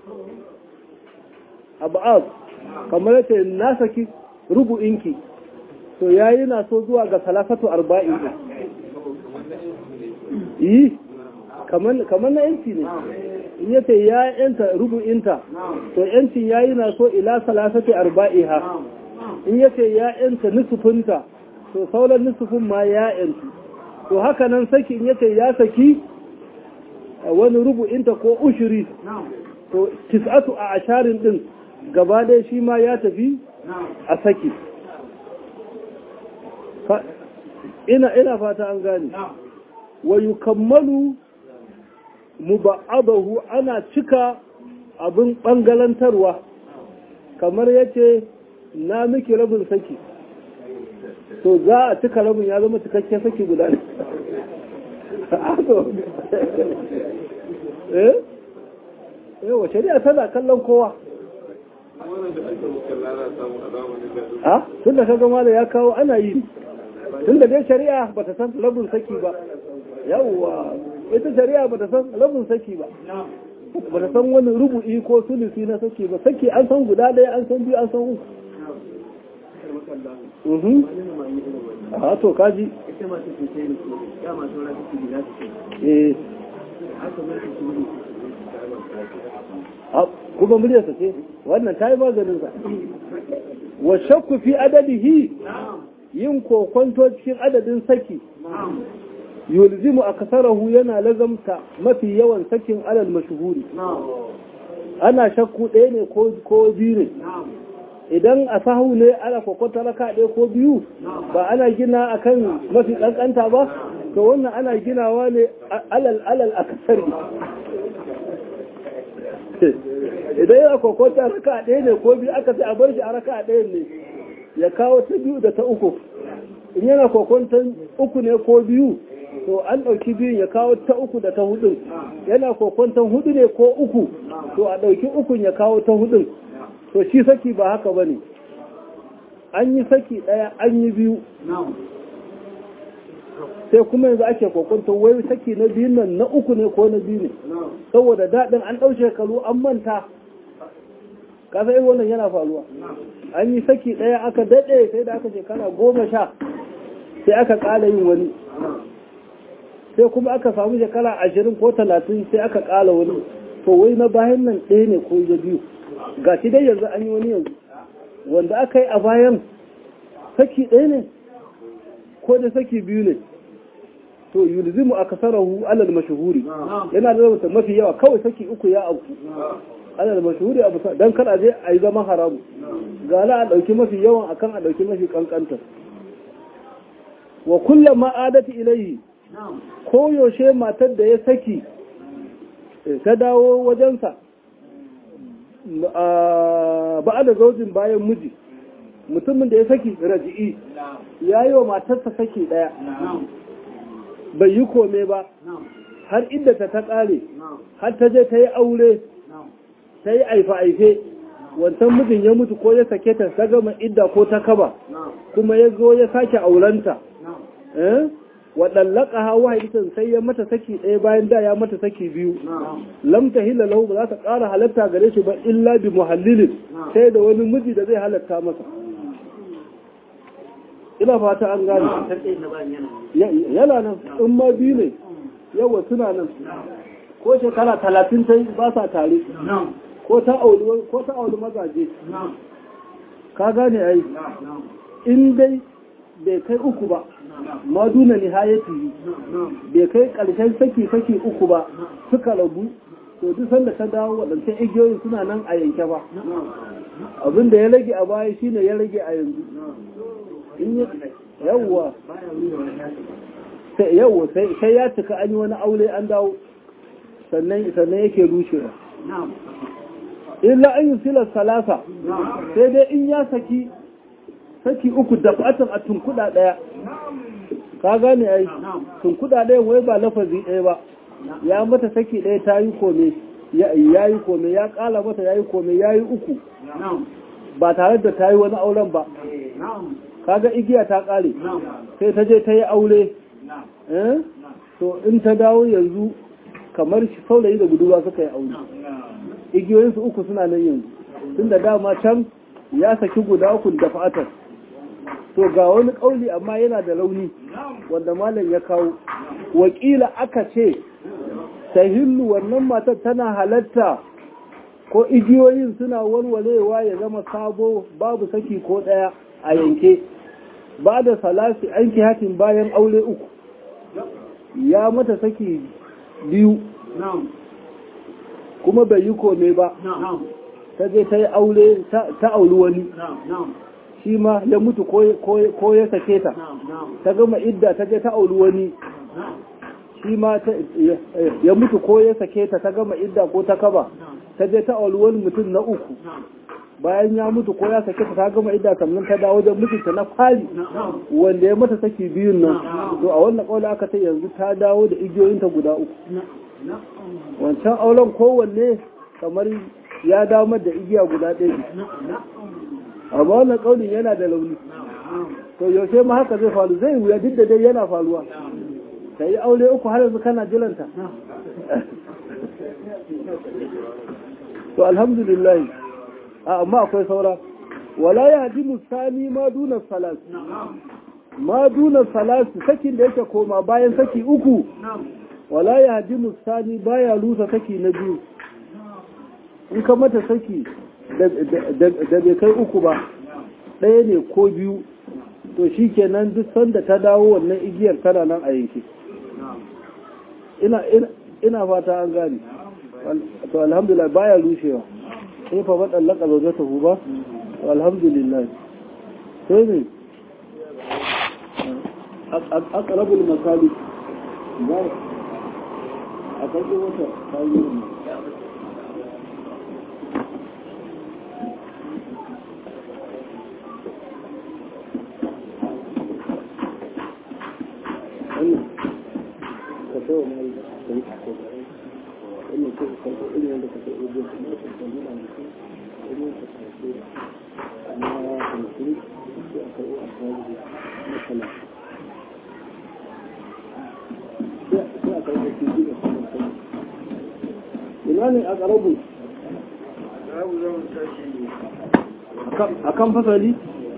ab'ad kamar yace na saki rubu'inki to yayi na so zuwa ga salafatu arba'in yi kamar na yanci ne in ya ce ya yanta rubu'inta to yancin yayi na so ila salafatu arba'iha in ya ce ya yanta nusufinta to sauran nusufin ma ya yantu to haka nan saki in ya ce ya saki wani rubu'inta ko ushiri to tis'atu a asharin din gaba ɗaya shi ma ya tafi a saki ina ina fata an gane wa yukammalu muba'adahu ana cika abin bangalantarwa kamar yace na miki rabin saki to za a cika rabin ya zama cikakken saki guda ne eh eh wa shari'a tana kallon kowa ha tun da kaga mala ya kawo ana yi tun da dai shari'a ba ta san labin saki ba yawwa ita shari'a ba ta san labin saki ba ba ta san wani rubu'i ko sulusi na saki ba saki an san guda ɗaya an san biyu an san uku Mhm. a to kaji eh a kuma muryarsa ce wannan ta yi maganinsa wa shakku fi adadihi yin kokonto cikin adadin saki yulzimu a kasarahu yana lazamta mafi yawan sakin alal mashuhuri ana shakku ɗaya ne ko biyu ne idan a sahu ne ana kokonta raka ɗaya ko biyu ba ana gina akan mafi ƙanƙanta ba to wannan ana ginawa ne alal alal a kasari idan yana kokonta raka ɗaya ne ko biyu aka sai a bar shi a raka ɗaya ne ya kawo ta biyu da ta uku in yana kokonton uku ne ko biyu to an ɗauki biyun ya kawo ta uku da ta hudun yana kokonton hudu ne ko uku to a ɗauki ukun ya kawo ta hudun to shi saki ba haka ba ne an yi saki ɗaya an yi biyu sai kuma yanzu ake kokonton wai saki na biyun nan na uku ne ko na biyu ne saboda daɗin an ɗau shekaru an manta kasa irin wannan yana faruwa an yi saki ɗaya aka daɗe sai da aka shekara goma sha sai aka ƙala yin wani sai kuma aka samu shekara ashirin ko talatin sai aka ƙala wani to wai na bayan nan ɗaya ne ko ya biyu ga shi dai yanzu an yi wani yanzu wanda aka yi a bayan saki ɗaya ne ko da saki biyu ne to yulzimu akasarahu alal mashhuri yana da zama mafi yawa kawai saki uku ya auku alal mashhuri abu dan kada je a yi zama haramu ga la a dauki mafi yawan akan a dauki mafi kankanta wa kullum ma'adati ilayhi ko yaushe matar da ya saki ta dawo wajensa ba da zaujin bayan miji mutumin da ya saki raji'i ya yi wa matarsa saki daya bai yi kome ba har inda ta ta kare har ta je ta yi aure ta yi aife-aife wancan mijin ya mutu ko ya sake ta ta gama idda ko ta kaba kuma ya zo ya sake aurenta waɗallaka hawa hadisan sai ya mata saki ɗaya bayan da ya mata saki biyu lam ta hila lahu ba za ta ƙara halatta gare shi ba illa bi muhallilin sai da wani miji da zai halatta masa ina fata an gane yana nan in ma biyu ne yawa suna nan ko shekara talatin ta ba sa tare ko ta auli mazaje ka gane ai in dai bai kai uku ba ma duna nihayati bai kai karshen saki saki uku ba suka rabu to duk sanda ta dawo waɗancan igiyoyin suna nan a yanke ba abin da ya rage a baya shine ya rage a yanzu in yawwa yawwa sai ya cika an yi wani aure an dawo sannan sannan yake rushewa illa an yi silar salasa sai dai in ya saki saki uku da fatan a tunkuda daya ka gane ai tunkuda daya wai ba lafazi ɗaya ba ya mata saki ɗaya ta yi kome ya yi kome ya kala mata ya yi kome ya yi uku ba tare da ta yi wani auren ba kaga igiya ta kare sai ta je ta yi aure to in ta dawo yanzu kamar saurayi da budurwa suka yi aure igiyoyinsu uku suna nan yanzu tun da dama can ya saki guda uku da fatar to ga wani kauli amma yana da rauni wanda malam ya kawo wakila aka ce tahillu wannan matar tana halatta ko igiyoyin suna warwarewa ya zama sabo babu saki ko daya a yanke ba da salasi an hatin bayan aure uku ya mata saki biyu kuma bai yi kome ba ta je ta yi aure ta auri wani shi ma ya mutu ko ya sake ta ta gama idda ta je ta auri wani shi ma ya mutu ko ya sake ta ta gama idda ko ta kaba ta je ta auri wani mutum na uku bayan ya mutu ko ya sake ta ta gama idda sannan ta dawo da mutunta na fari wanda ya mata saki biyun nan to a wannan kaula aka ta yanzu ta dawo da igiyoyinta guda uku wancan auren kowanne kamar ya damar da igiya guda ɗaya amma wannan ƙaunin yana da launi to yaushe ma haka zai faru zai wuya duk da dai yana faruwa ka yi aure uku har yanzu kana jiranta to alhamdulillah amma akwai saura wala ya ji musani ma duna salas ma duna salas sakin da yake koma bayan saki uku wala ya ji musani baya lusa saki na biyu in ka mata saki da bai kai uku ba ɗaya ne ko biyu to shi kenan duk sanda ta dawo wannan igiyar tana nan a yanke ina fata an gane to alhamdulillah baya rushewa sai fa ba dallaka zauje ta ba to alhamdulillah sai ne aqrabul masali a karɓi wata kayan ina ne a ƙarabu a kan fasali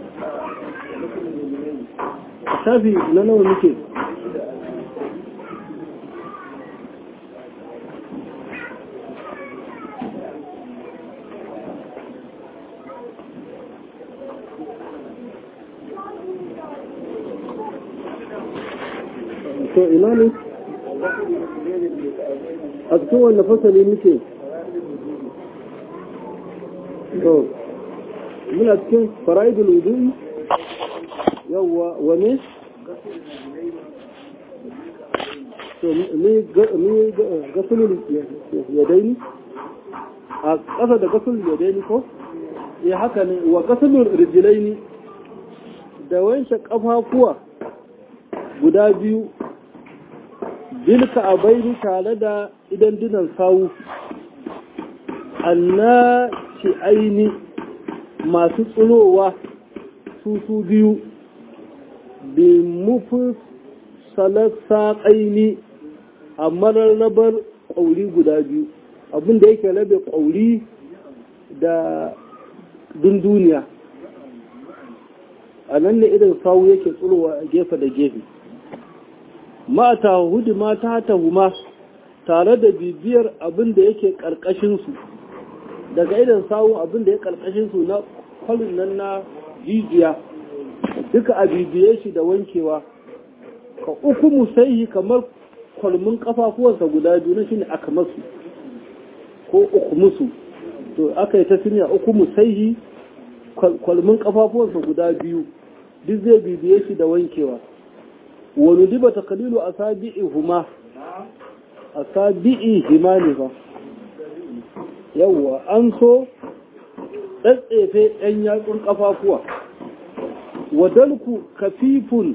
a shafi na nawa muke to ina ne a cikin wanda fasali muke to muna cikin fara'idul wudu'i yawwa wane to ni gasulul yadaini a ƙasa da gasulul yadaini ko ya haka ne wa gasulul rijilaini da wanke ƙafafuwa guda biyu bilka a baini tare da idan dinan sawu anna ci aini masu tsirowa su su biyu bi mufi salasa ƙaini a mararrabar ƙauri guda biyu abinda yake rabe ƙauri da dunduniya a nan ne idan sawu yake tsirowa gefe da gefe mata hudu mata ta huma tare da bibiyar abin da yake ƙarƙashinsu daga idan sawu abin da ya ƙarƙashinsu na kwalin nan na jijiya duka a bibiye shi da wankewa ka uku musaihi kamar kwalmin kafafuwansa guda biyu na shine aka masu ko uku musu to aka yi ta siniya uku musaihi kwalmin kafafuwansa guda biyu duk zai bibiye shi da wankewa wani diba ta kalilu a sabi'i huma a sabi'i hima ne ba yawwa an so tsatsefe ɗan yatsun ƙafafuwa wadalku kafifun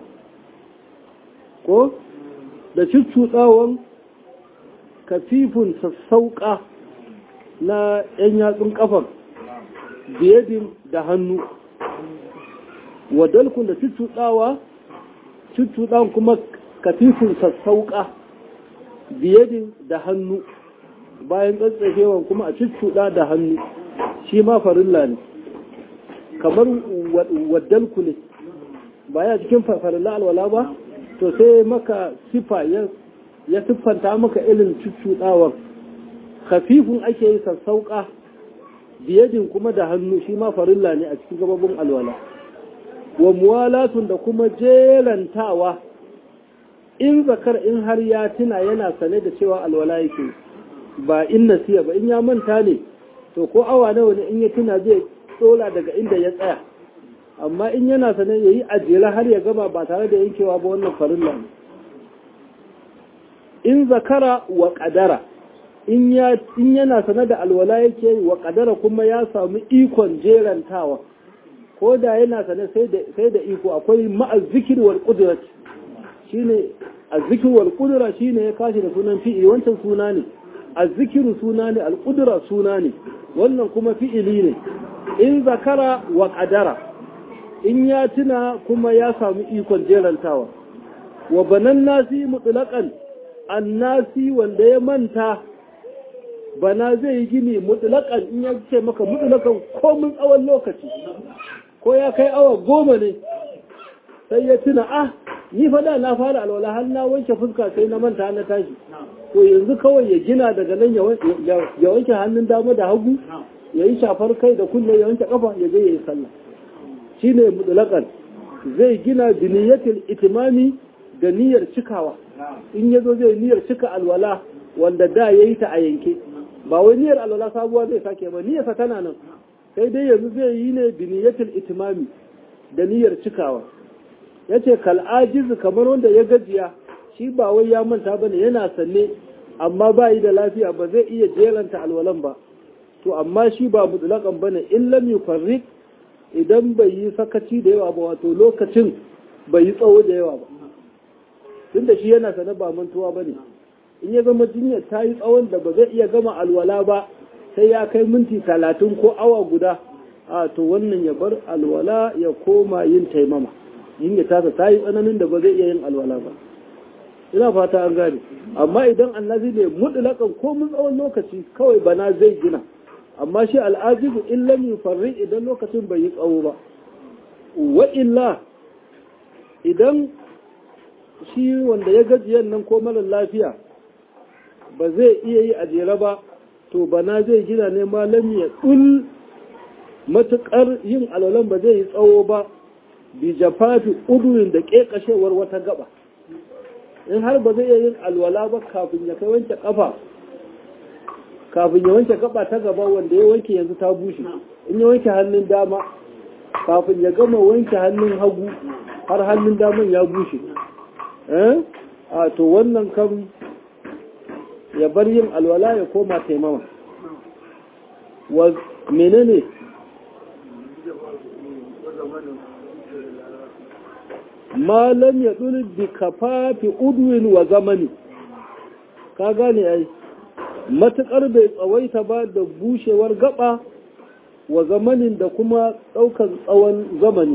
ko da cuccuɗawan kafifun sassauƙa na ‘yan yatsun ƙafar biyadin da hannu wadalkun da cuccuɗawa cuccuɗawan kuma kafifun sassauƙa biyadin da hannu bayan tsatsafewan kuma a cuccuɗa da hannu shi ma farilla ne kamar waddalku ne ba ya cikin farilla alwala ba to sai maka sifa ya siffanta maka ilin cuccuɗawar khafifun ake yi sassauƙa biyadin kuma da hannu shi ma farilla ne a cikin gababin alwala wa muwalatun da kuma jerantawa in zakar in har ya tuna yana sane da cewa alwala yake ba in nasiya ba in ya manta ne to ko awa nawa ne in ya tuna zai tsola daga inda ya tsaya amma in yana sane ya yi ajiyar har ya gaba ba tare da yankewa ba wannan farilla ne in zakara wa kadara in yana sane da alwala yake wa kadara kuma ya samu ikon jerantawa ko da yana sane sai da iko akwai ma'azzikir wal qudrat shine azzikir wal qudra shine ya kashi da sunan fi'i wancan suna ne azzikiru suna ne al qudra suna ne wannan kuma fi'ili ne in zakara wa qadara in ya tuna kuma ya samu ikon jerantawa wa banan nasi mutlaqan annasi wanda ya manta bana zai yi gini mutlaqan in ya ce maka mutlaqan komin tsawon lokaci ko ya kai awa goma ne sai ya tuna ah ni fada na fara alwala har na wanke fuska sai na manta na tashi to yanzu kawai ya gina daga nan ya wanke hannun dama da hagu ya yi shafar kai da kunne ya wanke kafa ya je ya yi sallah shine mutlaqan zai gina biniyatul itimami da niyyar cikawa in yazo zai niyyar cika alwala wanda da yayi ta a yanke ba wai niyyar alwala sabuwa zai sake ba niyyarsa tana nan sai dai yanzu zai yi ne biniyatul itimami da niyyar cikawa yace kal ajiz kamar wanda ya gajiya shi ba wai ya manta bane yana sanne amma ba yi da lafiya ba zai iya jeranta alwalan ba to amma shi ba mutlaqan bane in lam yufarriq idan bai yi sakaci da yawa ba wato lokacin bai yi tsawo da yawa ba tunda shi yana sanar ba mantuwa bane in ya zama jinyar ta yi tsawon da ba zai iya gama alwala ba sai ya kai minti talatin ko awa guda a to wannan ya bar alwala ya koma yin taimama jinyar tasa ta yi tsananin da ba zai iya yin alwala ba ina fata an gane amma idan annabi ne mutlaƙan ko mun tsawon lokaci kawai bana zai gina amma shi al'ajibu in lam yufarri idan lokacin bai yi tsawo ba wa illa idan shi wanda ya gajiyan nan ko mara lafiya ba zai iya yi a jere ba to bana zai gina ne malam ya ɗul matuƙar yin alwalan ba zai yi tsawo ba bi jafafi udurin da ƙeƙashewar wata gaba in har ba zai iya yin alwala ba kafin ya kai wanke ƙafa kafin ya wanke gaba ta gaba wanda ya wanke yanzu ta bushe in ya wanke hannun dama kafin ya gama wanke hannun hagu har hannun daman ya bushe a to wannan kan ya bar yin alwala ya koma taimama wa menene malam ya ɗuli bi kafafi udwin wa zamani ka gane ai matuƙar bai tsawaita ba da bushewar gaba wa zamanin da kuma ɗaukar tsawon zamani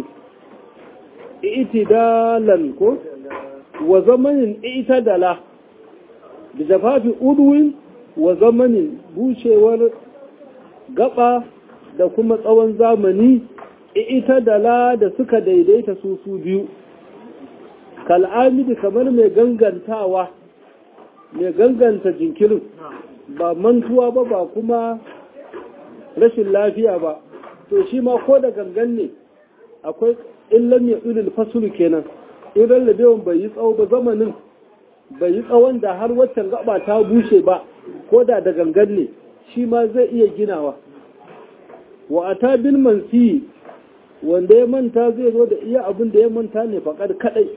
itidalan ko wa zamanin itidala da jafafi udwin wa zamanin bushewar gaba da kuma tsawon zamani itidala da suka daidaita su su biyu kal'amidi kamar mai gangantawa mai ganganta jinkirin ba mantuwa ba ba kuma rashin lafiya ba to shi ma ko da gangan ne akwai illan ya tsulil fasulu kenan in rallabewan bai yi tsawo ba zamanin bai yi tsawon da har waccan gaba ta bushe ba ko da da gangan ne shi ma zai iya ginawa wa ata bil mansi wanda ya manta zai zo da iya abin da ya manta ne faƙar kaɗai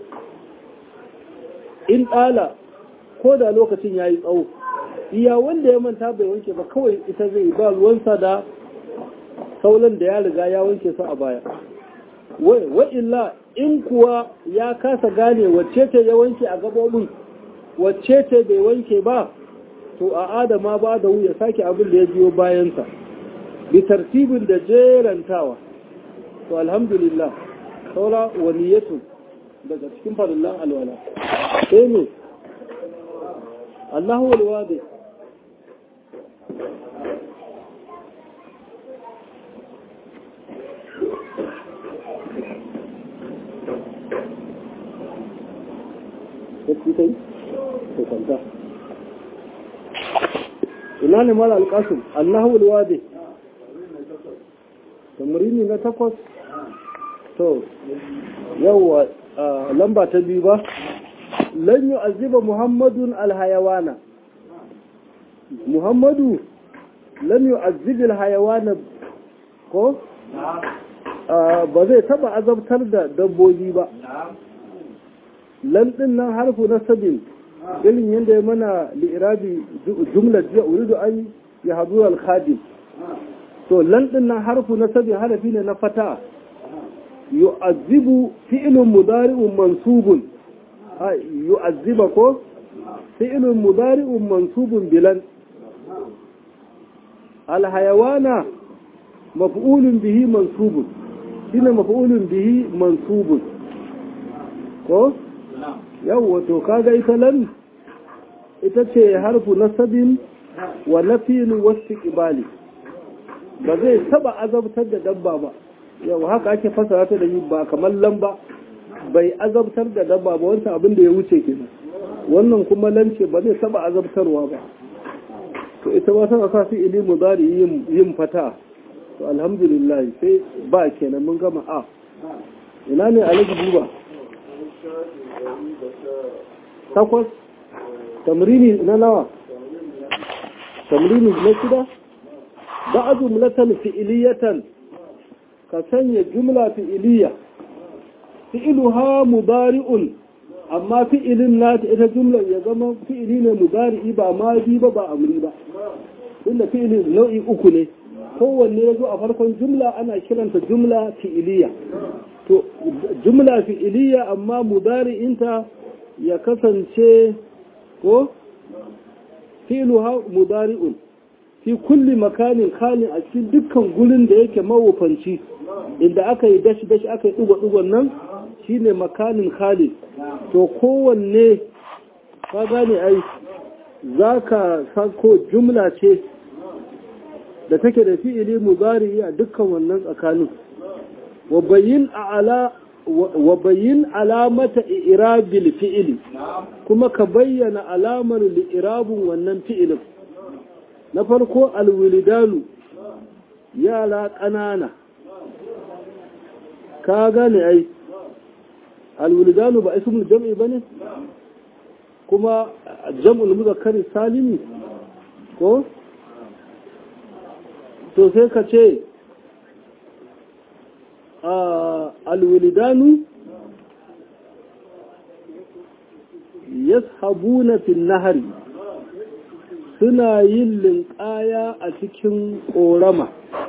in ɗala ko da lokacin ya yi tsawo iya wanda ya manta bai wanke ba kawai ita zai ba ruwansa da saulan da ya riga ya wanke su a baya wa illa in kuwa ya kasa gane wacce ce ya wanke a gabobin wacce ce bai wanke ba to a adama ba da ya sake abin da ya biyo bayansa bi tartibin da jerantawa to alhamdulillah saura waniyatu daga cikin farillan alwala sai ne Allahu walwadi Sai kai? Ko kwanta. Ina ne mara alƙasun? Allahu walwadi. Tamarini na takwas? To, yawwa lamba ta biyu ba? lan yu'azziba muhammadun alhayawana muhammadu lan yu'azzibi alhayawana ko ba zai taba azabtar da dabbobi ba lan din nan harfu na sabin irin yadda ya mana li'irabi jumlar jiya uridu an ya hadu al-khadim to lan din nan harfu na sabin harafi ne na fata yu'azzibu fi'lun mudari'un mansubun yu'azziba ko fi'lun mudari'un mansubun bilan alhayawana maf'ulun bihi mansubun shine maf'ulun bihi mansubun ko yawwa to kaga ita lan ita ce harfu nasabin wa nafiyin wasu ibali ba zai taba azabtar da dabba ba yau haka ake fasara ta da yi ba kamar lamba bai azabtar da dabba ba wancan abin da ya wuce kenan wannan kuma lance ba zai taba azabtarwa ba to ita ba tana sa fi'ili mudari yin yin fata to alhamdulillah sai ba kenan mun gama a ina ne alaji duba takwas tamrini na nawa tamrini na shida ba jumlatan fi'iliyatan ka sanya jumla fi'iliya fi'iluha mudari'un amma fi'ilin nata ita jumlar ya zama fi'ili ne mudari'i ba ma bi ba ba amri ba inda fi'ilin nau'i uku ne kowanne ya zo a farkon jumla ana kiranta jumla fi'iliya to jumla fi'iliya amma mudari'inta ya kasance ko fi'luha mudari'un fi kulli makanin kalin a cikin dukkan gurin da yake mawufanci inda aka yi dashi dashi aka yi dugo nan shine makanin khalid to kowanne ka gane ai za ka sako jumla ce da take da fi'ili mudari a dukkan wannan tsakanin wa bayyin alamata irabil fi'ili kuma ka bayyana alamar li'irabun wannan fi'ilin na farko alwilidanu yara ƙanana ka gane ai alwilidanu ba ismul jam'i bane kuma jam'ul muzakkari salimi ko to sai ka ce alwilidanu yashabuna fil nahari suna yin linƙaya a cikin ƙorama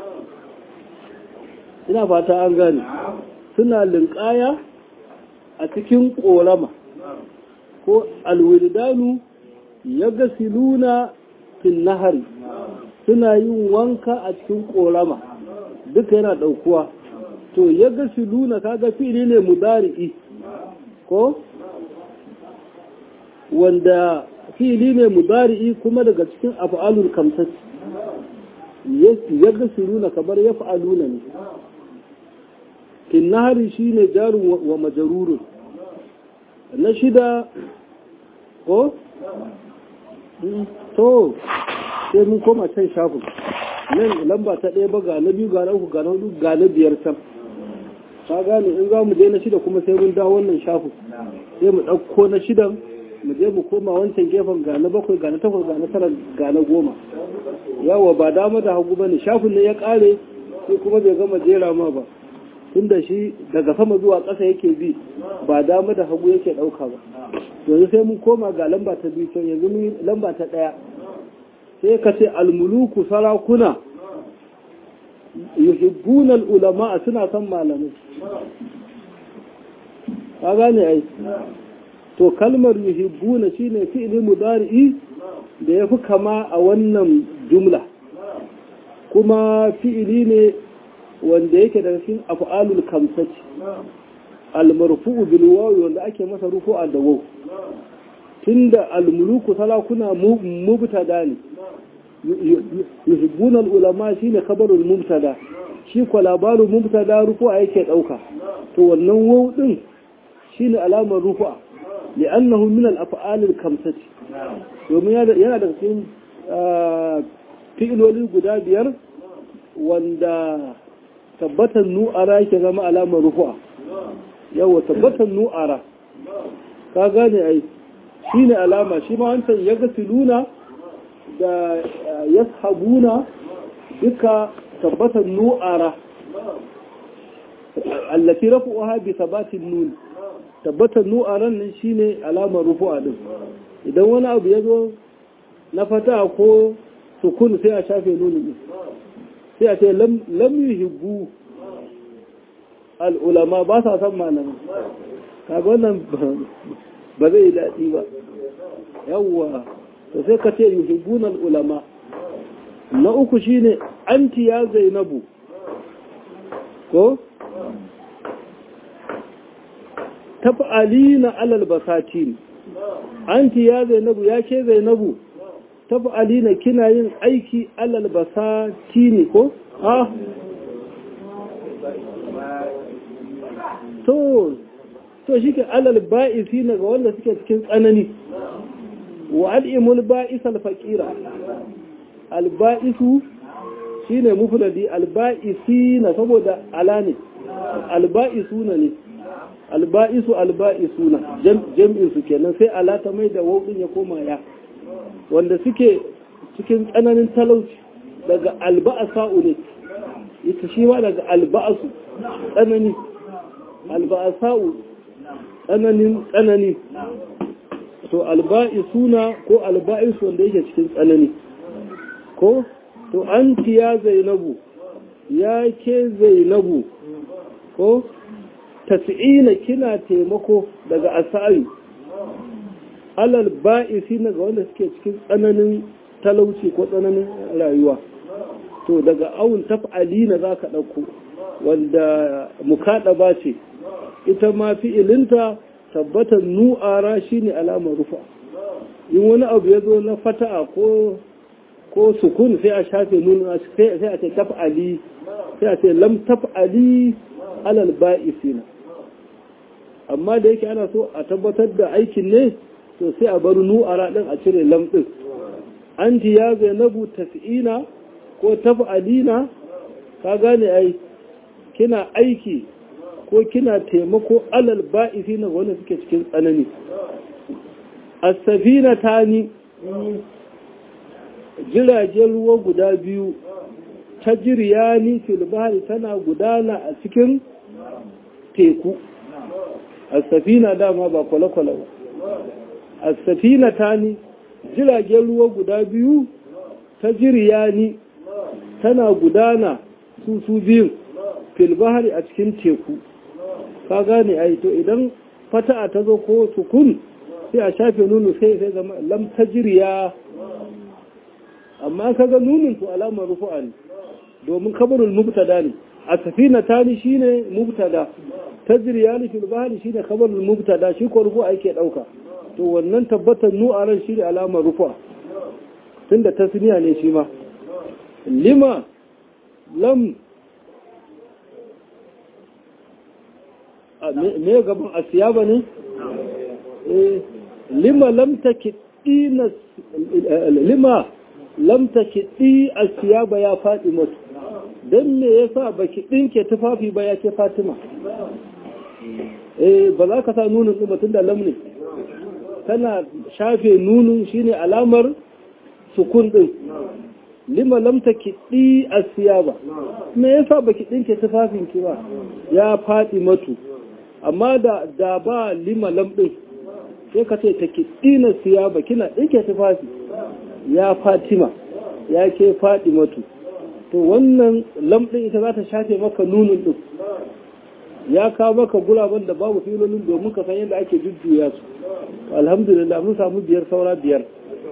ina fata an gane suna linƙaya a cikin ƙorama ko alwilidanu ya gasiluna fil nahari suna yin wanka a cikin ƙorama duka yana ɗaukuwa to ya gasiluna kaga fili ne mudari'i ko wanda fili ne mudari'i kuma daga cikin af'alul kamsat ya gasiluna kamar ya fa'aluna ne kinnahari shine jarun wa majarurun na shida ko to sai mun koma can shafin nan lamba ta ɗaya ba ga na biyu ga na uku ga na hudu ga na biyar can ka gane in za mu je na shida kuma sai mun dawo wannan shafin sai mu ɗauko na shidan mu je mu koma wancan gefen ga na bakwai ga na takwas ga na tara ga na goma yawa ba dama da hagu ba ne shafin ne ya ƙare sai kuma bai gama jera ma ba tunda shi daga sama zuwa ƙasa yake bi ba dama da hagu yake ɗauka ba yanzu sai mun koma ga lamba ta biyu can yanzu mun lamba ta ɗaya sai ka ce almuluku sarakuna yuhibbuna ulama suna son malamai ka gane ai to kalmar yuhibbuna shine fi'li mudari'i da yafi kama a wannan jumla kuma fi'ili ne wanda yake daga cikin af'alul kamsati al-marfu'u bil wawi wanda ake masa rufu'a da waw tunda al-muluku salakuna mubtada ne yuhibbuna al-ulama shine khabarul mubtada shi ko labarin mubtada rufu'a yake dauka to wannan waw din shine alamar rufu'a li'annahu min al-af'al al-kamsati domin yana daga cikin fi'iloli guda biyar wanda tabbatan nu'ara yake zama alamar rufu'a yawa tabbatan nu'ara ka gane ai shine alama shi ma wancan ya gasiluna da yashabuna duka tabbatan nu'ara allati rafu'uha bi sabatin nun tabbatan nu'aran nan shine alamar rufu'a din idan wani abu ya zo na fata ko sukun sai a shafe nuni sai a ce lam yuhibbu al'ulama ba sa san malamai kaga wannan ba zai yi daɗi ba yawwa to sai ka ce yuhibbun al'ulama na uku shine anti ya zainabu ko taf'alina alal basatin anti ya zainabu ya ke zainabu taf'alina kina yin aiki alal basatin ko ah to to shike alal ba'isina ga wanda suke cikin tsanani wa al'imul ba'is al-faqira al-ba'isu shine mufradi al-ba'isina saboda ala ne al-ba'isuna ne al-ba'isu al-ba'isuna jam'in su kenan sai ala ta mai da wawdin ya koma ya wanda suke cikin tsananin talauci daga al-ba'sa'u ne ita shi ma daga al-ba'su tsanani al-ba'sa'u tsananin tsanani to alba'isuna ko alba'isu wanda yake cikin tsanani ko to anti ya zainabu ya ke zainabu ko tas'ina kina taimako daga asari alal ba'isina ga wanda suke cikin tsananin talauci ko tsananin rayuwa to daga awun taf'alina za ka ɗauko wanda mukaɗa ba ce ita ma fi'ilinta tabbatar nu'ara shi ne alamar rufa in wani abu ya zo na fata'a ko ko sukun sai a shafe nuna sai a ce taf'ali sai a ce lam taf'ali alal ba'isina amma da yake ana so a tabbatar da aikin ne to sai a bar nu'ara din a cire lam din anti ya zainabu tas'ina ko taf'alina ka gane ai kina aiki ko kina taimako alal ba'isi na wanda suke cikin tsanani as-safina tani jiragen ruwa guda biyu ta jiryani fil bahri tana gudana a cikin teku as-safina dama ba kwale-kwale ba as-safina tani jiragen ruwa guda biyu ta jiryani tana gudana su su biyu fil bahri a cikin teku ka gane ai to idan fata'a ta zo ko sukun sai a shafe nunu sai sai zama lam tajriya amma kaga nunin to alamar rufu'a ne domin kabarul mubtada ne a safina tani shine mubtada tajriya ni fil bahri shine kabarul mubtada shi ko rufu'a yake dauka to wannan tabbatar nu'aran shine alamar rufu'a tunda tasniya ne shi ma lima lam me gaban asiyaba ne lima lamta kiɗi na lima lamta kiɗi asiyaba ya faɗi mutu don me ya sa ba ki ɗinke tufafi ba ya ke fatima eh ba za ka sa nunin ɗin batun da lamne tana shafe nunin shine alamar sukun ɗin lima lamta kiɗi asiyaba me ya sa ba ki ɗinke tufafin ki ba ya faɗi matu amma da da ba lima lamɗin sai ka ce ta kiɗina siya ba kina ɗinke tufafi ya fatima ya ke faɗi matu to wannan lamɗin ita za ta shafe maka nunin ɗin ya kawo maka guraben da babu filolin domin ka san yadda ake jujjuya su alhamdulillah mun samu biyar saura biyar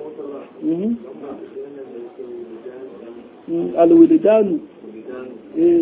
alwilidanu eh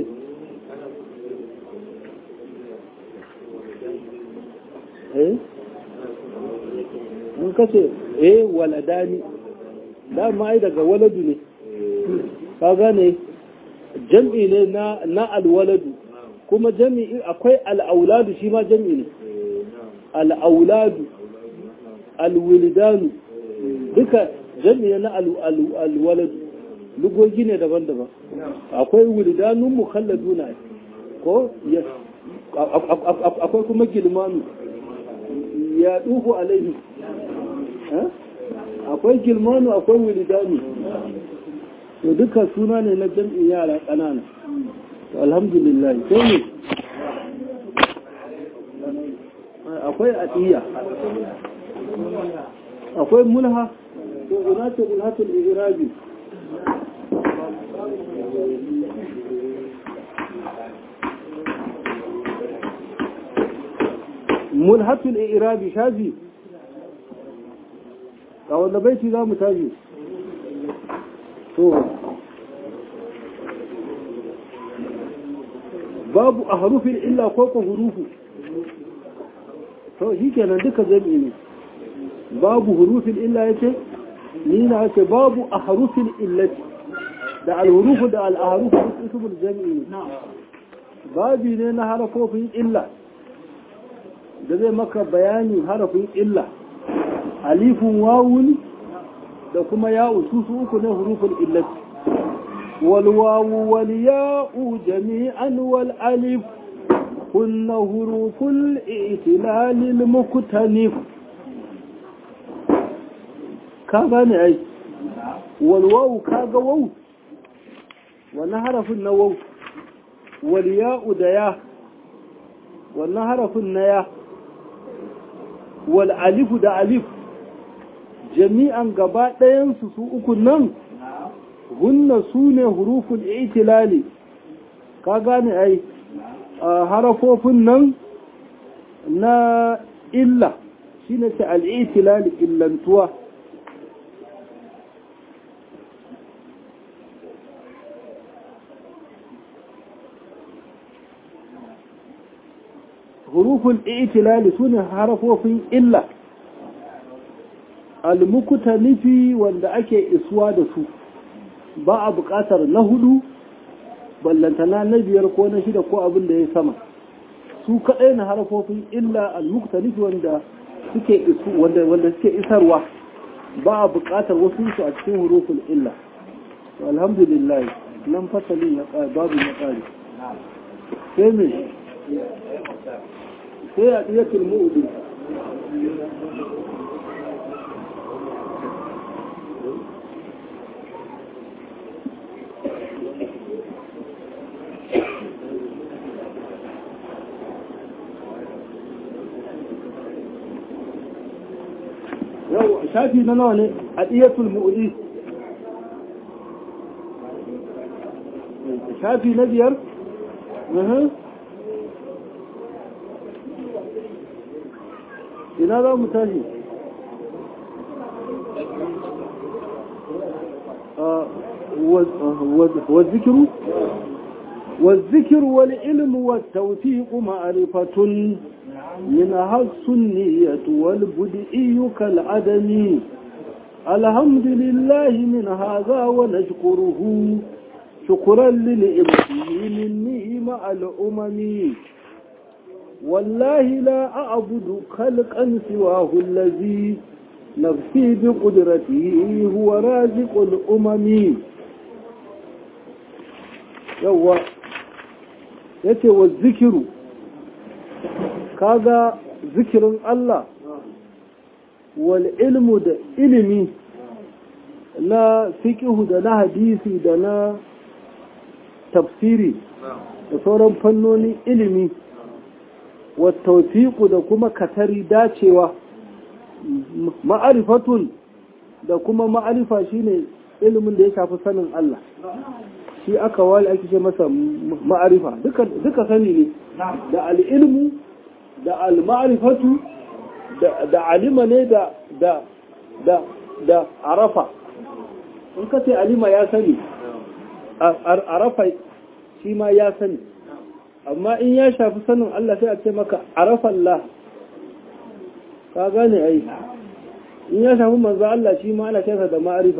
mun kace eh waladani dama ai daga waladu ne ka gane jam'i ne na na alwaladu kuma jam'i akwai al'auladu shi ma jam'i ne al'auladu alwilidanu duka jam'i ne na alwaladu lugogi ne daban-daban akwai wilidanun mukhalladuna ko akwai kuma gilmanu ya duhu alaihi akwai gilmanu akwai wilidani to duka suna ne na jam'in yara ƙanana to alhamdulillah sai ne akwai atiya akwai mulha to ina ce mulhatul irabi mulhatul irabi shafi a wanda baiti za mu tashi to babu a harufin illa ko ko hurufu to shi kenan duka jami'i ne babu hurufin illa ya ce ni na ce babu a harufin illati da alhurufu da al'aharufu duk ismul jami'i ne babi ne na harafofin illa da zai maka bayanin harafin illa alifun wawun da kuma ya'u su su uku ne hurufin illati والواو والياء جميعا والالف هن حروف الائتلال المكتنف كاغاني اي والواو كاغا واو ونحرف النواو والياء ديا ونحرف النيا والالف دا الف جميعا غبا ɗayan su su uku nan hunna su ne hurufun itilali ka gane ai harafofin nan na illa shi ne ce al'itilali illantuwa hurufun itilali su ne harafofin illa almukuta nufi wanda ake isuwa da su ba a buƙatar na hudu ballantana na biyar ko na shida ko abin da ya sama su kaɗai na harafofin illa al-muktalifi wanda suke isu wanda wanda suke isarwa ba a buƙatar wasu su a cikin hurufin illa alhamdulillah nan fasalin ya ƙare babu ya ƙare sai me sai a ɗiyatul mu'udu yau shafi na nawa ne a ɗiyatul mu'udi shafi na biyar ina za mu tashi والذكر والذكر والعلم والتوثيق معرفة منها السنية والبدئي كالعدم الحمد لله من هذا ونشكره شكرا لنعمته مني مع الأمم والله لا أعبد خلقا سواه الذي نفسي بقدرته هو رازق الأمم يوه يتي والذكر kaga zikirin Allah wal ilmu da ilimi na fiƙihu da na hadisi da na tafsiri da sauran fannonin ilimi wattaufiku da kuma katari dacewa ma'arifatun da kuma ma'arifa shine ilimin da ya shafi sanin Allah shi aka wali ake ce masa ma'arifa duka sani ne da al'ilmu da al-ma'rifatu da alima ne da da da da arafa in ka ce alima ya sani arafa shi ma ya sani amma in ya shafi sanin Allah sai a ce maka arafa Allah ka gane ai in ya shafi manzo Allah shi ma ana kesa da ma'arifa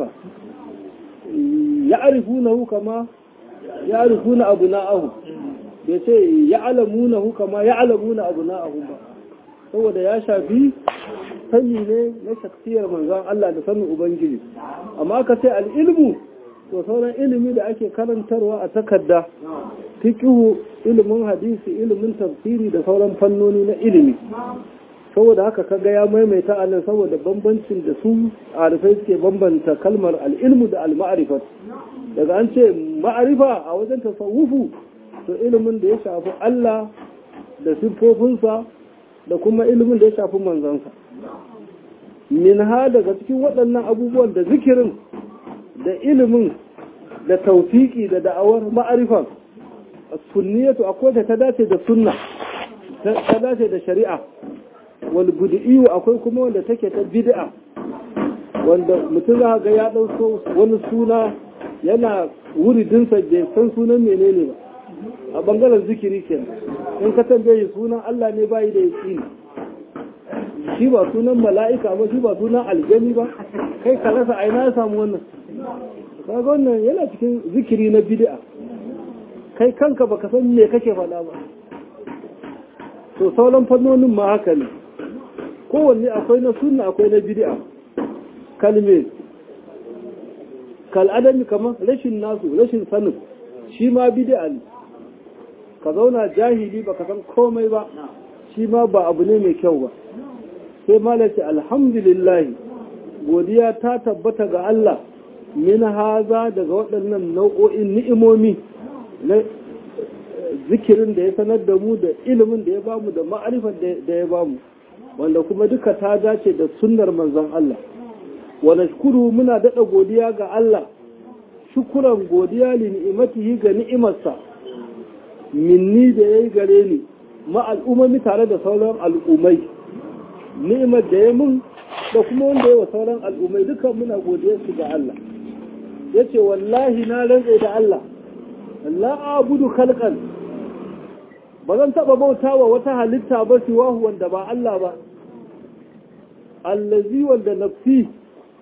ya arifunahu kama ya arifuna abuna'ahu bai ce ya alamunahu kama ya alamuna abuna'ahu ba saboda ya shafi sani ne na shaksiyar manzon Allah da sanin ubangiji amma ka ce al'ilmu to sauran ilimi da ake karantarwa a takarda fiqhu ilimin hadisi ilimin tafsiri da sauran fannoni na ilimi saboda haka kaga ya maimaita anan saboda bambancin da su arifai suke bambanta kalmar al'ilmu da al-ma'rifat daga an ce ma'arifa a wajen tasawufu to ilimin da ya shafi Allah da siffofinsa da kuma ilimin da ya shafi manzansa min ha daga cikin waɗannan abubuwan da zikirin da ilimin da taufiki da da'awar ma'arifan sunniyatu akwai ta dace da sunna ta dace da shari'a wal bid'iyu akwai kuma wanda take ta bid'a wanda mutum za ga ya dauko wani suna yana wuridinsa bai san sunan menene ba bangaren zikiri kenan in ka tambaye sunan Allah ne bayi da yaqini shi ba sunan mala'ika ba shi ba sunan aljani ba kai ka rasa aina ya samu wannan kaga wannan yana cikin zikiri na bid'a kai kanka baka san me kake faɗa ba to sauran fannonin ma haka ne kowanne akwai na sunna akwai na bid'a kalme kal'adami kamar rashin nasu rashin sanin shi ma bid'a ne ka zauna jahili baka san komai ba shi ma ba abu ne mai kyau ba sai malaci alhamdulillah godiya ta tabbata ga Allah min haza daga waɗannan nau'o'in ni'imomi na zikirin da ya sanar da mu da ilimin da ya bamu da ma'arifar da ya bamu wanda kuma duka ta dace da sunnar manzon Allah wa nashkuru muna daɗa godiya ga Allah shukuran godiya li ni'imatihi ga ni'imarsa minni da yayi gare ni ma al'umami tare da sauran al'ummai ni'imar da ya mun da kuma wanda ya wa sauran al'ummai dukan muna godiya su ga Allah yace wallahi na rantsa da Allah la abudu khalqan ba zan taba bautawa wata halitta ba siwahu wanda ba Allah ba allazi wanda nafsi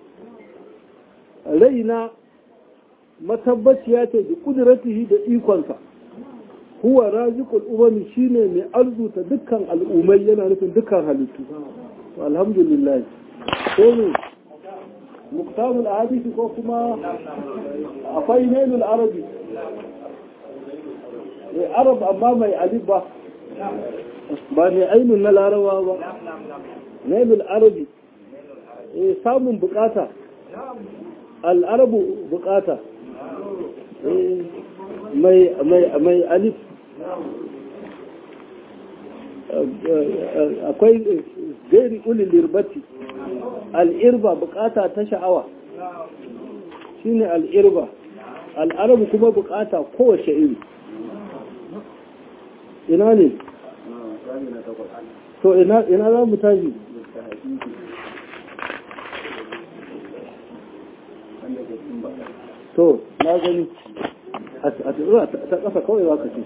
raina matabbaciya ce da kudratihi da ikonsa huwa raziqul umami shine mai arzuta dukkan al'ummai yana nufin dukkan halittu alhamdulillah sai ne muktamul hadisi ko kuma akwai nailul arabi eh arab amma mai alif ba ba ne ainun na larawa ba nailul arabi eh samun bukata al'arabu bukata mai mai alif akwai gairi ulil lirbati al'irba bukata ta sha'awa shine al'irba al'arabu kuma bukata kowace iri ina ne to ina za mu tashi to na gani a ta ƙasa kawai za ka ce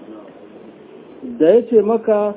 da ya ce maka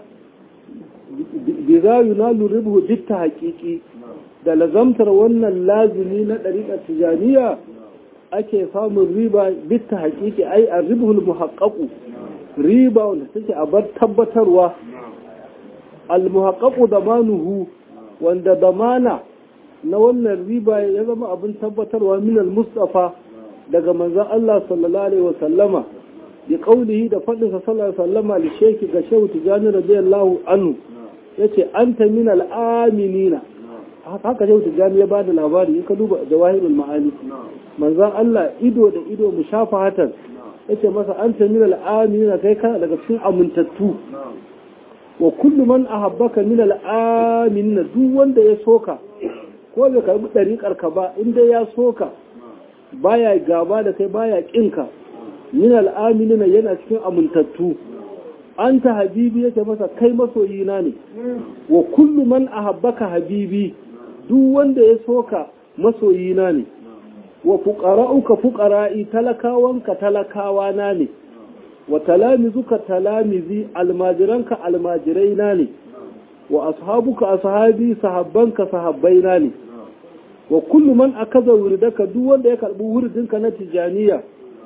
bizayu na luribu bitta haƙiƙi da lazamtar wannan lazumi na ɗariƙar tijaniya ake samun riba bitta haƙiƙi ai a ribhul muhaƙaƙu riba wanda take a bar tabbatarwa al-muhaqqaqu damanuhu wanda damana na wannan riba ya zama abin tabbatarwa min al-mustafa daga manzon Allah sallallahu alaihi wasallama bi qawlihi da fadin sa sallallahu alaihi wasallama li shaykh ga shehu tijani radiyallahu anhu yace anta min al-aminina haka shehu tijani ya bada labari in ka duba jawahirul ma'ani manzon Allah ido da ido mushafahatan yace masa anta min al-aminina kai kana daga cikin amintattu wa kullu man ahabbaka min al-aminina duk wanda ya soka ko bai karbi dariƙar ka ba inda ya soka baya gaba da kai baya kinka min al-aminina yana cikin amintattu anta habibi yace masa kai masoyina ne wa kullu man ahabbaka habibi duk wanda ya soka masoyina ne wa fuqara'uka fuqara'i talakawanka talakawana ne wa talamizuka talamizi almajiranka almajiraina ne wa ashabuka ashabi sahabbanka sahabbaina ne wa kullu man akaza wuridaka duk wanda ya karbi wuridinka na tijaniya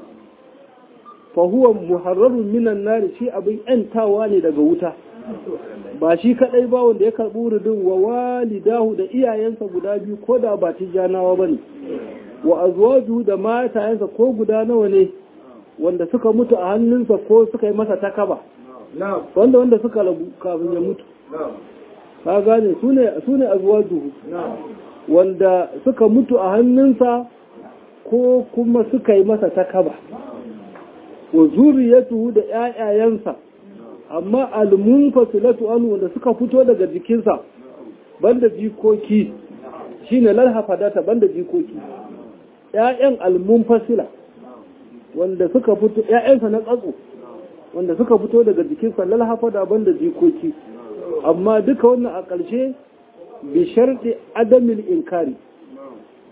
fa huwa muharrarun minan nar shi abin yantawa ne daga wuta ba shi kadai ba wanda ya karbi wuridin wa walidahu da iyayensa guda biyu ko da ba tijanawa bane wa azwaju da matayensa ko guda nawa ne wanda suka mutu a hannunsa ko suka yi masa takaba wanda wanda suka rabu kafin ya mutu ka gane su ne azwajuhu wanda suka mutu a hannunsa ko kuma suka yi masa takaba wa zuriyatuhu da ƴaƴayensa amma almunfasilatu anhu wanda suka fito daga jikinsa banda jikoki shine lalhafadata banda jikoki ƴaƴan almunfasila wanda suka fito ƴaƴansa na tsatso wanda suka fito daga jikinsa lalhafada banda jikoki amma duka wannan a ƙarshe bi sharɗi adamil inkari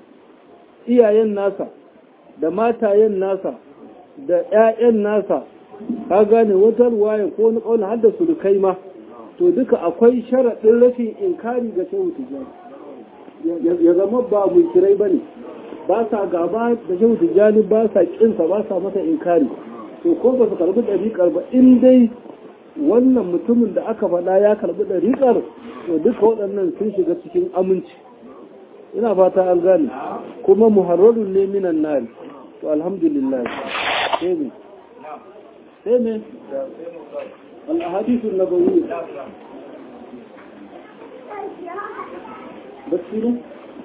iyayen nasa da matayen nasa da ƴaƴan nasa ka gane wata ruwaya ko wani kauna har da surukai ma to duka akwai sharaɗin rashin inkari ga shehu tijjani ya zama ba munkirai ba ne ba sa gaba da shehu tijjani ba sa kinsa ba sa masa inkari to ko ba su karbi ɗariƙar ba in dai wannan mutumin da aka faɗa ya karbi ɗariƙar to duka waɗannan sun shiga cikin aminci ina fata an gane kuma muharrarun ne minan nari to alhamdulillah sai ne sai ne al-ahadithun nabawiyya bacci ne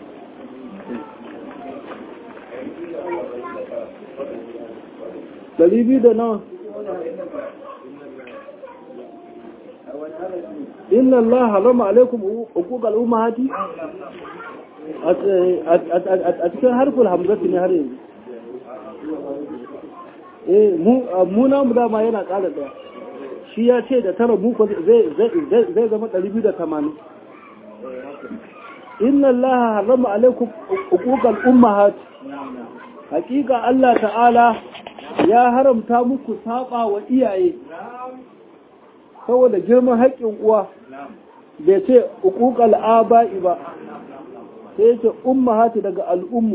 ɗari biyu da nawa inna Allah harama alaikum hukuk al'ummahati a cikin harfin hamzatu ne har yanzu eh mu na mu dama yana ƙara ɗaya shi ya ce da tara muku zai zama ɗari biyu da tamanin inna Allah harama alaikum hukuk al'ummahati hakika Allah ta'ala ya haramta muku saba wa iyaye saboda girman haƙƙin uwa bai ce uƙuƙal aba'i ba sai yake ummahati daga al'ummu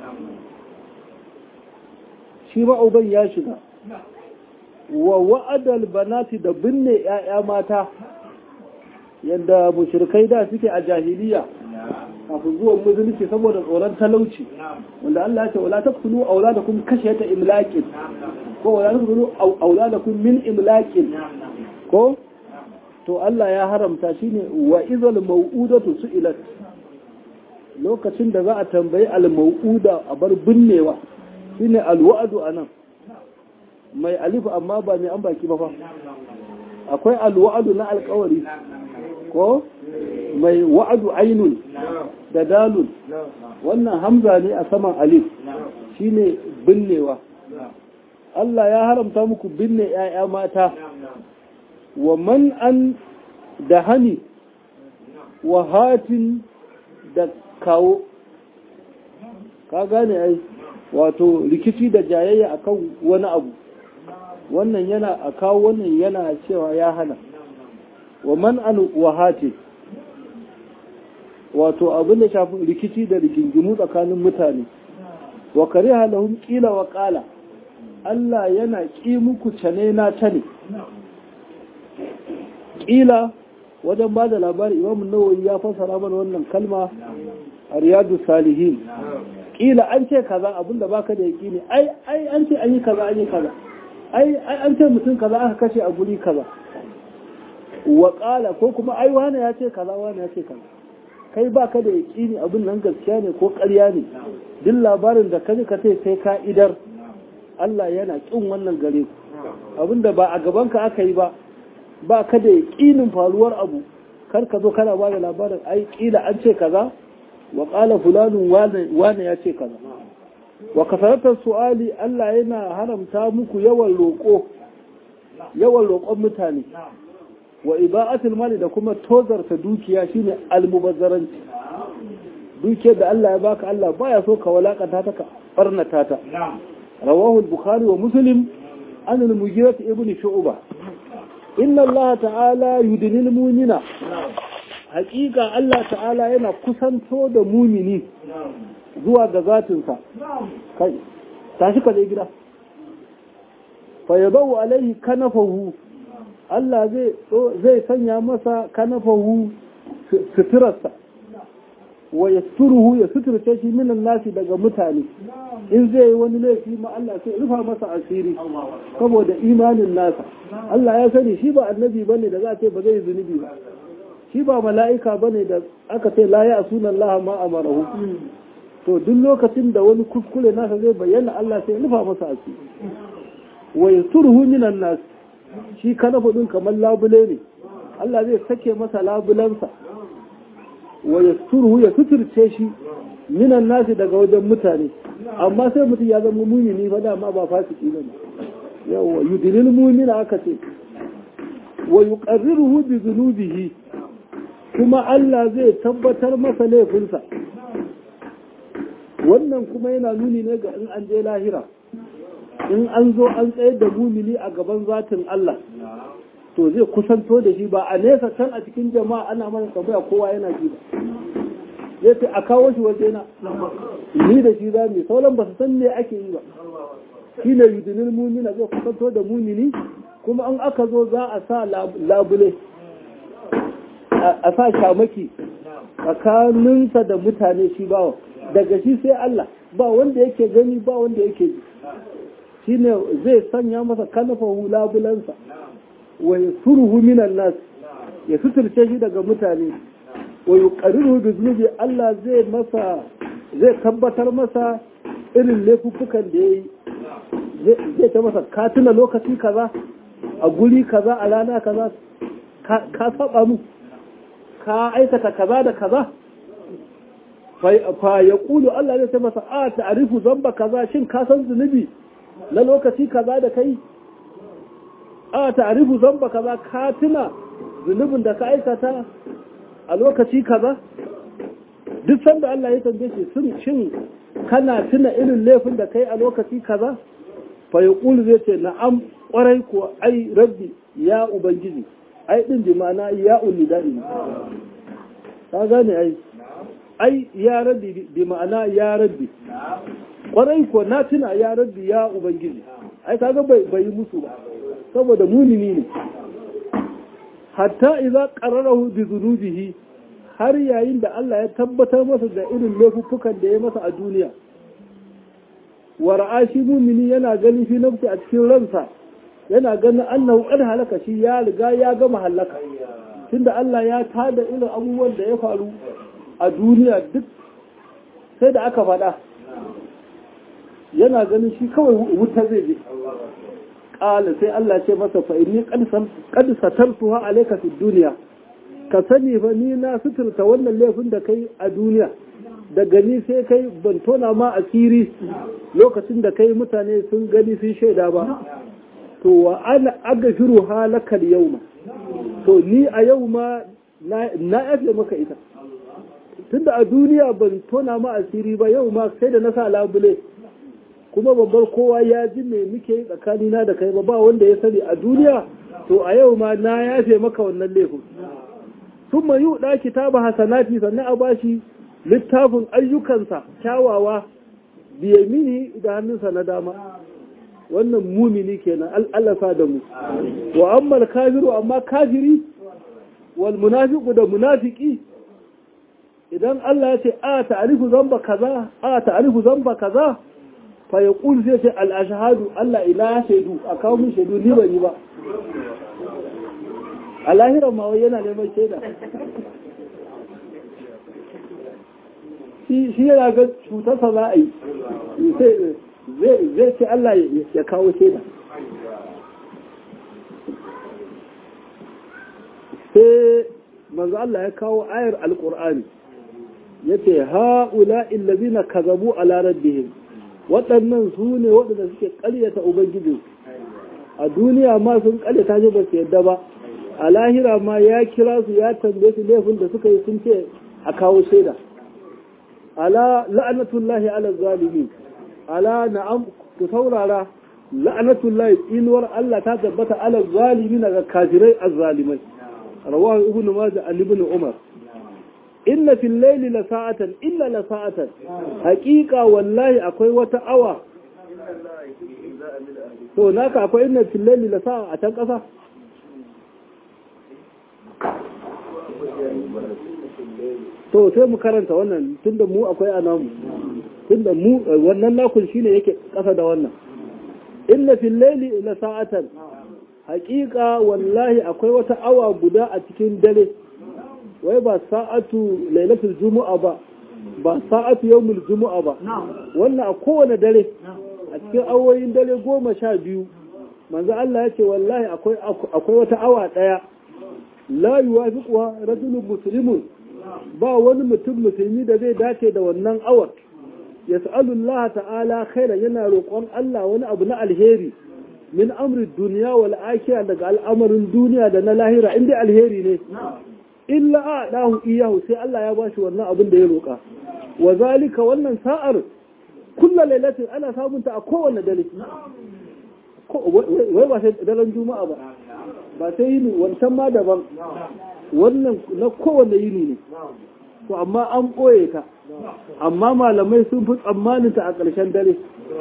shi ma'uban ya shiga wa wa'adal banati da binne ‘ya'ya mata yadda mushrikai da suke a jahiliya kafin zuwan musulunci saboda tsoron talauci wanda Allah ya ce wala taqtulu auladakum khashyata imlaqin ko wala taqtulu auladakum min imlaqin ko to Allah ya haramta shine wa idhal mau'udatu su'ilat lokacin da za a tambayi al mau'uda a bar binnewa shine al wa'du anan mai alif amma ba mai an baki ba fa akwai al wa'du na alƙawari ko mai wa'adu ainun da dalun wannan hamza ne a saman alif shine binnewa Allah ya haramta muku binne ‘ya'ya mata wa man an da hani wa hatin da kawo ka gane ai wato rikici da jayayya akan wani abu wannan yana a kawo wannan yana cewa ya hana wa man an wa hatin wato abin da shafi rikici da rigingimu tsakanin mutane wa kariha lahum qila wa qala Allah yana ƙi muku cane na cane ƙila wajen ba da labari imam nawawi ya fassara mana wannan kalma a riyadu salihin ƙila an ce kaza abinda baka da yaƙini ai ai an ce an yi kaza an yi kaza ai ai an ce mutum kaza aka kashe a guri kaza wa ƙala ko kuma ai wani ya ce kaza wani ya ce kaza kai baka da yaƙini abin nan gaskiya ne ko ƙarya ne duk labarin da kaji ka ce sai ka idar Allah yana ƙin wannan gare ku abinda ba a gabanka aka yi ba ba ka da yaƙinin faruwar abu kar ka zo kana ba da labarin ai ƙila an ce kaza wa ƙala fulanun wane ya ce kaza wa kasaratar su'ali Allah yana haramta muku yawan roƙo yawan roƙon mutane wa iba'atul mali da kuma tozarta dukiya shine almubazzaranci dukiyar da Allah ya baka Allah baya so ka walakanta ta ka barnata ta رواه البخاري ومسلم عن المجيرة ابن شعبة إن الله تعالى يدني المؤمنين حقيقة الله تعالى yana kusanto da mumini zuwa ga zatinsa kai tashi ka je gida fa yadau alaihi kanafahu Allah zai zai sanya masa kanafahu suturarsa wa yasturuhu ya suturce shi minan nasi daga mutane in zai yi wani laifi ma Allah sai rufa masa asiri saboda imanin nasa Allah ya sani shi ba annabi bane da za a ce ba zai zunubi ba shi ba mala'ika bane da aka ce la ya asuna Allah ma amarahu to duk lokacin da wani kuskure nasa zai bayyana Allah sai rufa masa asiri wa yasturuhu minan nasi shi kana fudin kamar labule ne Allah zai sake masa labulansa wa yasturuhu ya suturce shi minan nasi daga wajen mutane amma sai mutum ya zama mumini fa dama ba fasiki ba ne yawa yudilil mumina aka ce wa yuqarriruhu bi dhunubihi kuma Allah zai tabbatar masa laifinsa wannan kuma yana nuni ne ga in an je lahira in an zo an tsayar da mumini a gaban zatin Allah to zai kusanto da shi ba a nesa can a cikin jama'a ana mana tambaya kowa yana ji ba zai ce a kawo shi waje na ni da shi za mu sauran ba su san me ake yi ba shi ne yudinin mumina zai kusanto da mumini kuma an aka zo za a sa labule a sa shamaki tsakaninsa da mutane shi bawa daga shi sai Allah ba wanda yake gani ba wanda yake ji shi ne zai sanya masa kanafahu labulansa wa ya suruhu minan nas ya suturce shi daga mutane wa yi ƙariru da zunubi Allah zai masa zai tabbatar masa irin laifuffukan da ya yi zai ta masa katina lokaci kaza a guri kaza a rana kaza ka saba mu ka aikata kaza da kaza fa ya kulu Allah zai ta masa a ta'arifu zamba kaza shin ka san zunubi na lokaci kaza da kai a ta'arifu zamba kaza ka tuna zunubin da ka aikata a lokaci kaza duk sanda Allah ya tambaye shi sun shin kana tuna irin laifin da kai a lokaci kaza fa yaqulu zai ce na'am kwarai ko ai rabbi ya ubangiji ai din bi ma'ana ya ulidai ka gane ai ai ya rabbi bi ma'ana ya rabbi kwarai ko na tuna ya rabbi ya ubangiji ai kaga bai bai musu ba saboda munini ne hatta idza qararahu bi dhunubihi har yayin da Allah ya tabbatar masa da irin laifuffukan da ya masa a duniya wa ra'ashi mumini yana ganin fi nafsi a cikin ransa yana ganin annahu qad halaka shi ya riga ya gama halaka tunda Allah ya tada irin abubuwan da ya faru a duniya duk sai da aka faɗa yana ganin shi kawai wuta zai je ƙala sai Allah ce masa fa inni qad satartuha alayka fid dunya ka sani fa ni na suturta wannan laifin da kai a duniya da gani sai kai ban tona ma asiri lokacin da kai mutane sun gani sun shaida ba to wa ana agafiru halakal yauma to ni a yau ma na yafe maka ita tunda a duniya ban tona ma asiri ba yau ma sai da na sa labule kuma babbar kowa ya ji me muke yi tsakanina da kai ba ba wanda ya sani a duniya to a yau ma na yafe maka wannan laifin sun ma yi ɗa kitaba hasanati sannan a bashi littafin ayyukansa kyawawa biyamini da hannunsa na dama wannan mumini kenan al'allafa da mu wa ammal kafiru amma kafiri wal munafiqu da munafiki idan Allah ya ce a ta'rifu zamba kaza a ta'rifu zamba kaza fa yaqul sai ce al ashhadu Allah ila shaidu a kawo min shaidu ni ban yi ba a lahiran ma yana neman shaida shi yana ga cutarsa za a yi zai ce Allah ya kawo shaida sai manzo Allah ya kawo ayar alkur'ani ya ce ha'ula illazina kazabu ala rabbihim waɗannan su ne waɗanda suke ƙaryata ubangijin a duniya ma sun ƙaryata shi ba su yadda ba a lahira ma ya kira su ya tambaye su laifin da suka yi sun ce a kawo shaida ala la'anatullahi ala zalimin ala na'am ku saurara la'anatullahi inuwar Allah ta tabbata ala zalimin ga kafirai azzalimai rawahu ibn majah an ibn umar inna fil layli la sa'atan illa la sa'atan haqiqa wallahi akwai wata awa to naka akwai inna fil layli la sa'a a can kasa to sai mu karanta wannan tunda mu akwai anamu tunda mu wannan nakun shine yake kasa da wannan inna fil layli la sa'atan haqiqa wallahi akwai wata awa guda a cikin dare wai ba sa'atu lailatul jumu'a ba ba sa'atu yawmul jumu'a ba wannan a kowane dare a cikin awoyin dare goma sha biyu manzo Allah ya ce wallahi akwai akwai wata awa daya la yuwafiquha rajulun muslimun ba wani mutum musulmi da zai dace da wannan awar yas'alu Allah ta'ala khairan yana roƙon Allah wani abu na alheri min amri duniya wal akhirah daga al'amarin duniya da na lahira inda alheri ne illa a dahu iyahu sai Allah ya bashi wannan abin da ya roƙa wa zalika wannan sa'ar kullu lailatin ana samunta a kowanne dare wai ba sai daren juma'a ba ba sai yini wancan ma daban wannan na kowane yini ne to amma an ɓoye ta amma malamai sun fi tsammanin ta a ƙarshen dare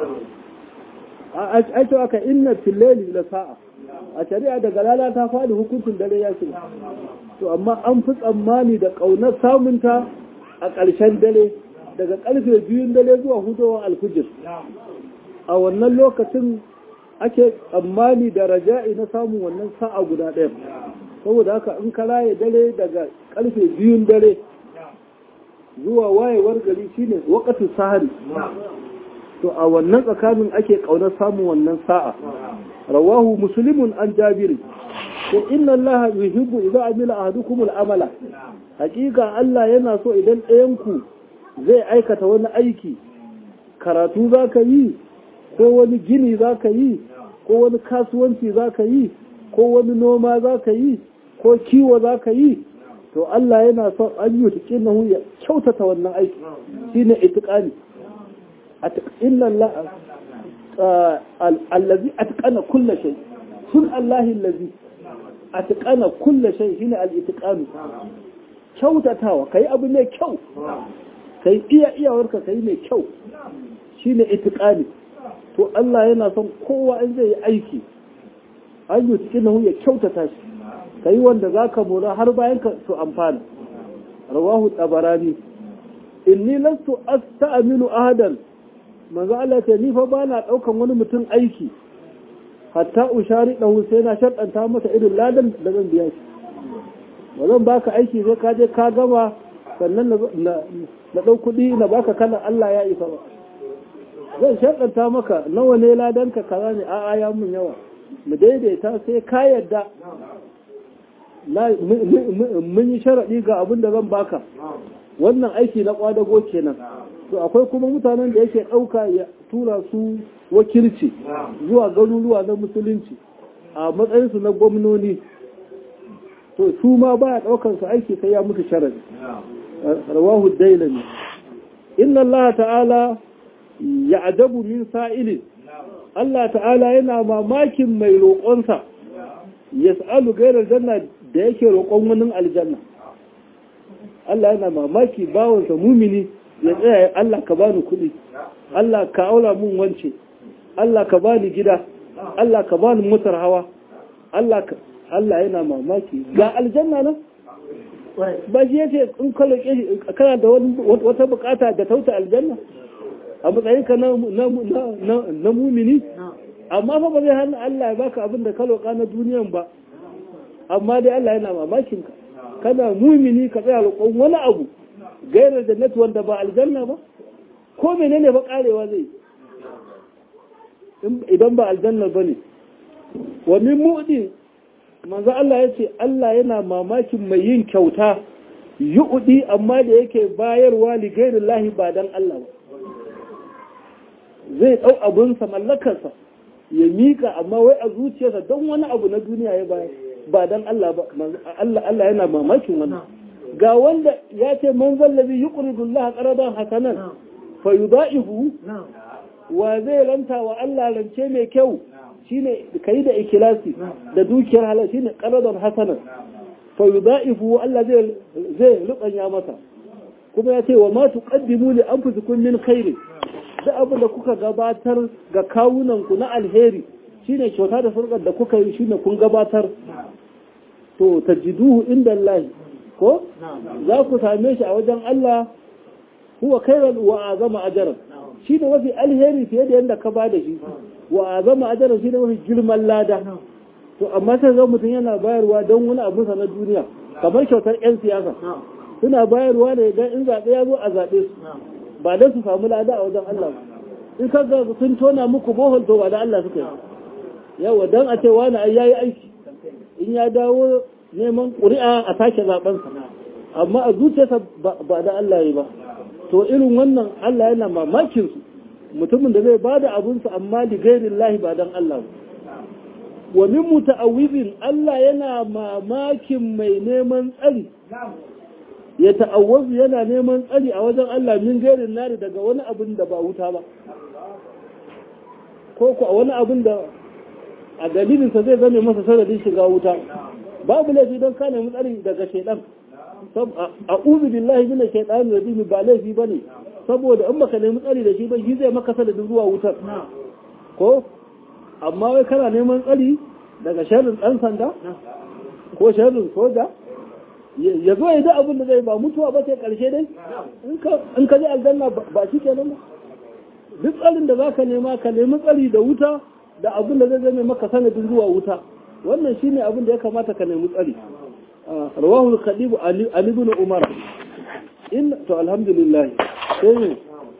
a ce aka inna filleli da sa'a a shari'a daga lala ta faɗi hukuncin dare ya shiga to amma an fi tsammani da ƙaunar samunta a ƙarshen dare daga ƙarfe biyun dare zuwa hudowar alfijir a wannan lokacin ake tsammani da raja'i na samun wannan sa'a guda ɗaya saboda haka in ka raye dare daga ƙarfe biyun dare zuwa wayewar gari shine wakatun sahari to a wannan tsakanin ake ƙaunar samun wannan sa'a rawahu muslimun an jabiri to inna allaha yuhibbu idza amila ahadukum al-amala hakika Allah yana so idan ɗayan ku zai aikata wani aiki karatu zaka yi ko wani gini zaka yi ko wani kasuwanci zaka yi ko wani noma zaka yi ko kiwo zaka yi to Allah yana son an yi tuƙinahu ya kyautata wannan aiki shine itiqani inna Allah allazi atqana kulli shay sun Allah allazi atqana kulli shay shine al-itiqanu kyautatawa kai abu ne kyau kai iya iyawarka kai mai kyau shine itiqani to Allah yana son kowa in zai yi aiki an yi tuƙinahu ya kyautata shi kai wanda zaka mora har bayan ka su amfana rawahu tabarani inni lastu asta'minu ahadan manzo Allah ce ni fa bana daukan wani mutum aiki hatta ushari dahu sai na shaddanta masa irin ladan da zan biya shi ba zan baka aiki sai ka je ka gama sannan na na dau kudi na baka kana Allah ya isa ba zan shaddanta maka nawa ne ladan ka kaza ne a'a ya mun yawa mu daidaita sai ka yadda mun yi sharaɗi ga abin da zan baka wannan aiki na kwadago kenan to akwai kuma mutanen da yake ɗauka ya tura su wakilci zuwa garuruwa na musulunci a matsayinsu na gwamnoni to su ma baya ɗaukar su aiki sai ya mutu sharadi rawahu dailami inna Allah ta'ala ya ajabu min sa'ilin Allah ta'ala yana mamakin mai roƙonsa yas'alu gairar janna da yake roƙon wani aljanna Allah yana mamaki bawansa mumini ya tsaya Allah ka bani kuɗi Allah ka aula mun wance Allah ka bani gida Allah ka bani motar hawa Allah ka Allah yana mamaki ga aljanna nan ba shi yace in ka roƙe shi kana da wata bukata da tauta aljanna a matsayin ka na na mumini amma fa ba zai hana Allah ya baka abin da ka roƙa na duniyan ba amma dai Allah yana mamakin ka kana mumini ka tsaya roƙon wani abu gairar jannati wanda ba aljanna ba ko menene ba karewa zai idan ba aljanna ba ne wa min mu'di manzo Allah ya ce Allah yana mamakin mai yin kyauta yu'di amma da yake bayarwa li gairillahi ba dan Allah ba zai dau abunsa mallakarsa ya mika amma wai a zuciyarsa don wani abu na duniya ya bayar ba dan Allah ba Allah Allah yana mamakin wannan ga wanda ya ce man zallabi yuqridu Allah qaradan hasanan fa yudaihu wa zai ranta wa Allah rance mai kyau shine kai da ikilasi da dukiyar halal shine qaradan hasanan fa yudaihu Allah zai zai rubanya masa kuma ya ce wa ma tuqaddimu li anfusikum min khairin da abin da kuka gabatar ga kawunan ku na alheri shine kyauta da sarkar da kuka yi shine kun gabatar to tajiduhu inda Allah ko za ku same shi a wajen Allah huwa khairan wa azama ajran shi ne mafi alheri fiye da yadda ka ba da shi wa azama ajran shi ne mafi girman lada to amma sai ga mutum yana bayarwa don wani abu na duniya kamar kyautar yan siyasa suna bayarwa ne dan in zaɓe ya zo a zaɓe su ba don su samu lada a wajen Allah in ka ga sun tona muku bohol to ba da Allah suka yi yawa don a ce wani ai yayi aiki in ya dawo neman ƙuri'a a sake zaɓensa amma a zuciyarsa ba da Allah ya ba to irin wannan Allah yana mamakin su mutumin da zai ba da abunsa amma da gairin lahi ba don Allah ba wa min muta'awwizin Allah yana mamakin mai neman tsari ya ta'awwazu yana neman tsari a wajen Allah min gairin nari daga wani abin da ba wuta ba ko ku a wani abin da a dalilinsa zai zame masa sanadin shiga wuta babu laifi don ka nemi tsari daga shaidan a uzu billahi min shaitan rajim ba laifi bane saboda in baka nemi tsari da shi ba shi zai maka sanadin zuwa wutar ko amma wai kana neman tsari daga sharrin dan sanda ko sharrin soja ya zo ya ji abin da zai ba mutuwa ba sai karshe dai in ka ji aljanna ba shi kenan ba duk tsarin da zaka nema ka nemi tsari da wuta da abin da zai zame maka sanadin zuwa wuta wannan shine abin da ya kamata ka nemi tsari rawahu al-khadib ali ibn umar in to alhamdulillah sai ne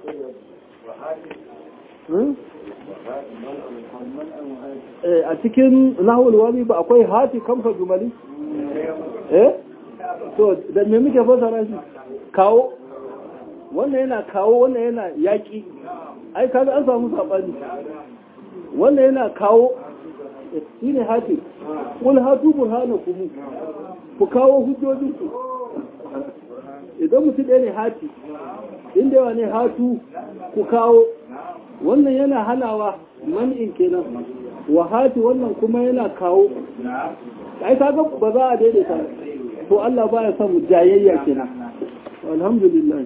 a cikin nahwul wani ba akwai hati kamfa jumali eh to da me muke fasara shi kawo wannan yana kawo wannan yana yaki ai kaga an samu sabani wannan yana kawo shi ne hati kul hatu burhanakum ku kawo hujjojinku idan mutum ɗaya ne hati inda yawa ne hatu ku kawo wannan yana hanawa man'in kenan wa hati wannan kuma yana kawo ai kaga ba za a daidaita to Allah baya son jayayya kenan alhamdulillah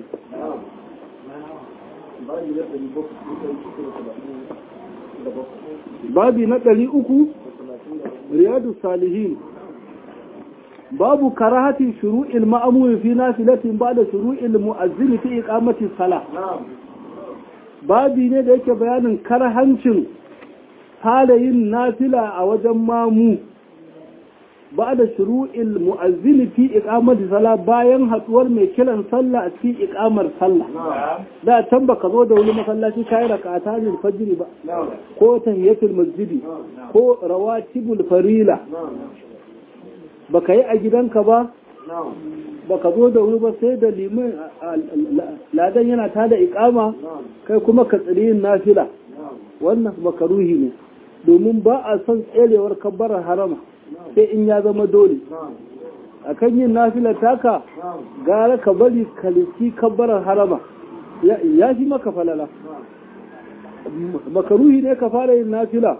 babi na ɗari uku riyadu salihin babu karahatin shuru'il ma'amuri fi nafilatin ba da shuru'il mu'azzini fi iqamati sala babi ne da yake bayanin karhancin yin nafila a wajen mamu ba da shuru'il mu'azzini fi iqamati sala bayan hatsuwar mai kiran sallah a cikin iqamar sallah da can baka zo da wani masallaci kai rak'ata ne fajr ba ko tahiyatul masjidi ko rawatibul farila baka yi a gidanka ba baka zo da wuri ba sai da liman ladan yana ta da ikama kai kuma ka tsiri yin nafila wannan makaruhi ne domin ba a son tserewar kabbarar harama sai in ya zama dole a kan yin nafila taka gara ka bari kaliski kabbarar harama ya fi maka falala makaruhi ne ka fara yin nafila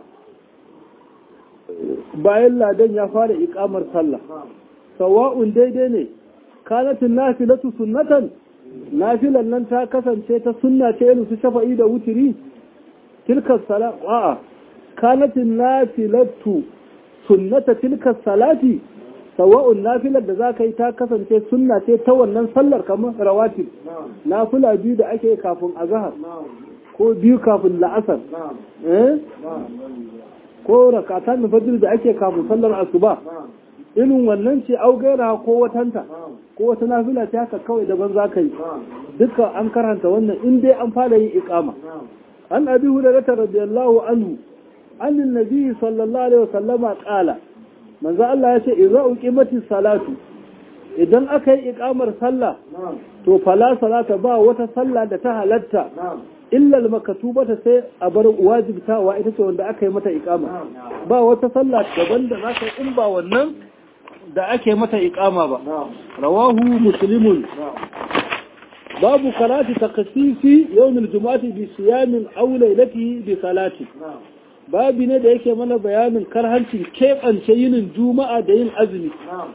bayan ladan ya fara ikamar sallah sawa'un daidai ne kanatin nafilatu sunnatan nafilan nan ta kasance ta sunna ce irin su shafa'i da wutiri tilka sala a'a kanatin nafilatu sunnata tilka salati sawa'un nafilar da za ka yi ta kasance sunna ce ta wannan sallar kamar rawatib nafila biyu da ake kafin azhar ko biyu kafin la'asar eh ko rakatan fajr da ake kafin sallar asuba irin wannan ce au gaira ko watanta ko wata nafila ta haka kawai daban za ka yi duka an karanta wannan in dai an fara yin iqama an abi hurairah radiyallahu anhu an annabi sallallahu alaihi wasallama qala manzo Allah ya ce idza uqimati salatu idan aka yi iqamar sallah to fala salata ba wata sallah da ta halatta illa makatubata sai a bar wajibtawa ita ce wanda aka yi mata iqama ba wata sallah daban da za ka in ba wannan da ake mata iqama ba rawahu muslimun babu karati takasisi yawmil jumu'ati bi siyamin aw laylatihi bi salati babi ne da yake mana bayanin karhancin keɓance yinin juma'a da yin azumi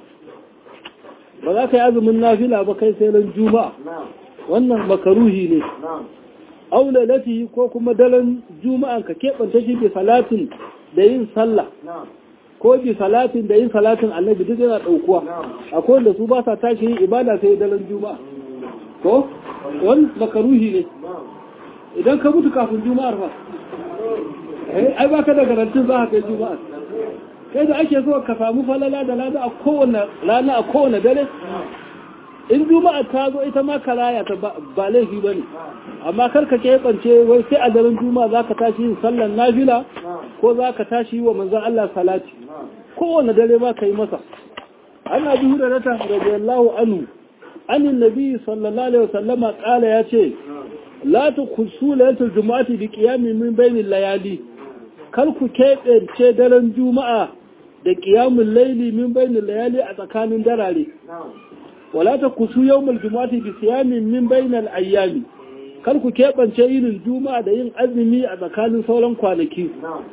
ba za ka yi azumin nafila ba kai sai ran juma'a wannan makaruhi ne aula lati ko kuma daren juma'an ka keɓanta shi bi salatin da yin sallah ko bi salatin da yin salatin annabi duk yana ɗaukuwa akwai wanda su ba sa tashi yin ibada sai daren juma'a ko wani makaruhi ne idan ka mutu kafin juma'ar fa ai ba ka da garantin za ka kai juma'ar kai da ake so ka samu falala da lada a kowane rana a kowane dare in juma'a ta zo ita ma karaya ta ba laifi ba ne amma kar ka keɓance wai sai a daren juma'a za ka tashi yin sallan nafila ko za ka tashi yi wa manzan Allah salati kowane dare ma ka yi masa an abi hurairata radiyallahu anhu anin nabi sallallahu alaihi wasallama kala ya ce la tukhsu laylatul jumu'ati bi qiyamin min bainil layali kar ku keɓance daren juma'a da qiyamul layli min bainil layali a tsakanin darare wala ta kusu yawmul jumu'ati bi siyamin min bainal ayyami kar ku keɓance yinin juma'a da yin azumi a tsakanin sauran kwanaki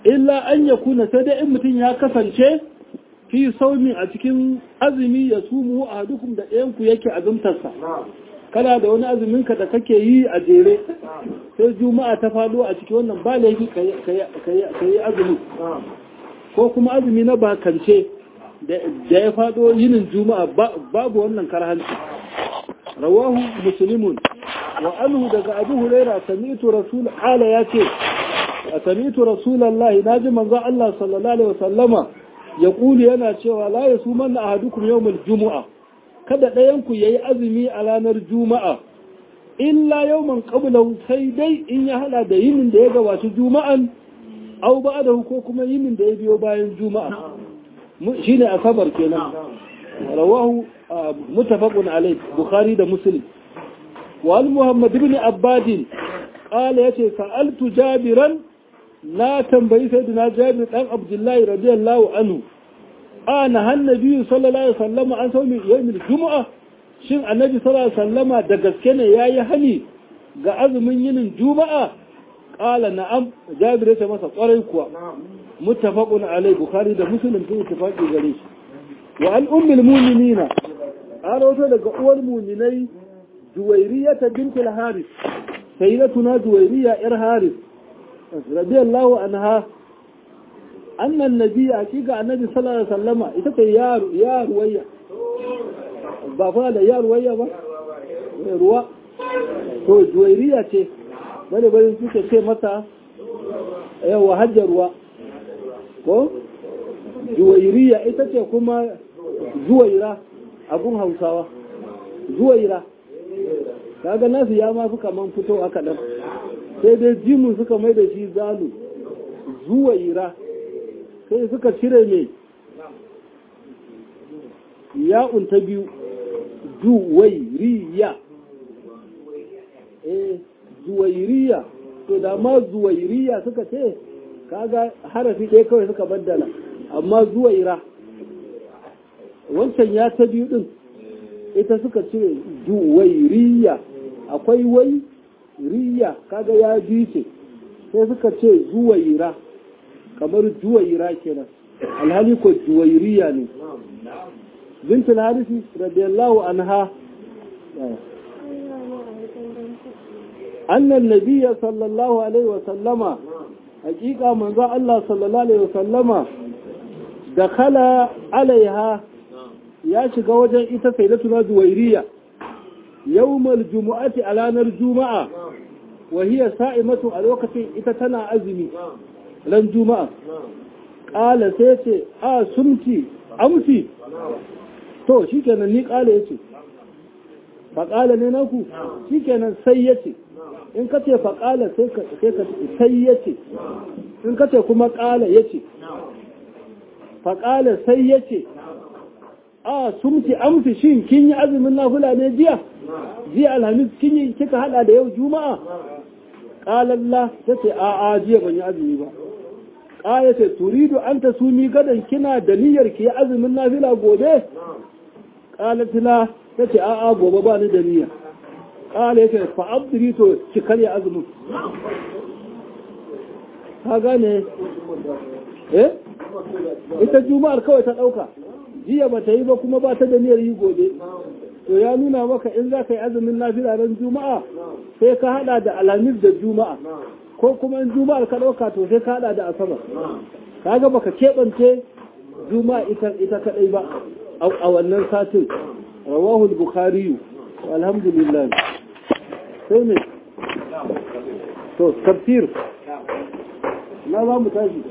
illa an ya kuna sai dai in mutum ya kasance fi saumi a cikin azumi ya sumu a dukkan da ɗayanku yake azumtarsa kana da wani azuminka da kake yi a jere sai juma'a ta faɗo a cikin wannan ba laifi ka yi azumi ko kuma azumi na bakance da ya faɗo yinin juma'a babu wannan karhanci rawahu muslimun wa anhu daga abu huraira sami'tu rasul ala yace sami'tu rasulullahi naji manzo Allah sallallahu alaihi wasallama ya kuli yana cewa la yasumanna ahadukum yawmal jumu'a kada ɗayan ku yayi azumi a ranar juma'a illa yawman qablahu sai dai in ya hada da yinin da ya gabata juma'an aw ba'dahu ko kuma yinin da ya biyo bayan juma'a shine asabar kenan rawahu متفق عليه بخاري ده مسلم وعن محمد بن عباد قال يتي سألت جابرا لا تنبئي سيدنا جابر عن عبد الله رضي الله عنه أنا النبي صلى الله عليه وسلم عن صوم يوم الجمعة shin annabi sallallahu alaihi wasallama da gaske ne yayi hani ga azumin yinin juma'a qala na'am jabir ya ce masa kwarai kuwa muttafaqun alai bukhari da muslim sun ittifaqi gare shi wa an ummul mu'minina an rawato daga uwar mu'minai juwairiyata bint al-haris sayyidatuna juwairiya yar haris radiyallahu anha anna an-nabiy hakika annabi sallallahu alaihi wasallama ita ce ya ya ruwaya ba fa da ya ruwaya ba ruwa to juwairiya ce bane bane suke ce mata yawa hajjar ruwa ko juwairiya ita ce kuma zuwaira abun hausawa zuwaira kaga nasu ya mafi kaman fito a kaɗan sai dai jimun suka mai da shi zalu zuwaira sai suka cire mai ya'un ta biyu zuwairiya eh zuwairiya to da ma zuwairiya suka ce kaga harafi ɗaya kawai suka baddala amma zuwaira wancan ya ta biyu ɗin ita suka cire zuwairiya akwai wai riya kaga ya bi ce sai suka ce zuwaira kamar zuwaira kenan alhali ko zuwairiya ne bintul harisi radiyallahu anha annan nabiyya sallallahu alaihi wa sallama hakika manzo Allah sallallahu alaihi wa sallama da khala alaiha ya shiga wajen ita sayyidatuna zuwairiya yawmal jumu'ati a ranar juma'a wa hiya sa'imatu a lokacin ita tana azumi ran juma'a qala sai ce a sumti amsi to shikenan ni qala yace fa qala ne naku shikenan sai yace in ka ce fa qala sai ka sai ka sai yace in ka ce kuma qala yace fa qala sai yace a sumti amsi shin kin yi azumin nafila ne jiya jiya alhamis kin yi kika hada da yau juma'a qalalla tace a a jiya ban yi azumi ba qala ce turidu an tasumi gadan kina da niyyar ki azumin nafila gobe qalat la tace a a gobe ba ni da niyya qala yace fa abdiri to ki karya azumin ka gane eh ita juma'ar kawai ta dauka jiya ba ta yi ba kuma ba ta da niyyar yi gobe to ya nuna maka in za ka yi azumin lafiya ran juma'a sai ka hada da alhamis da juma'a ko kuma in juma'ar ka ɗauka to sai ka hada da asabar kaga baka keɓance juma'a ita ita kadai ba a wannan satin rawahu bukhari alhamdulillah sai ne to tafsir na za mu tashi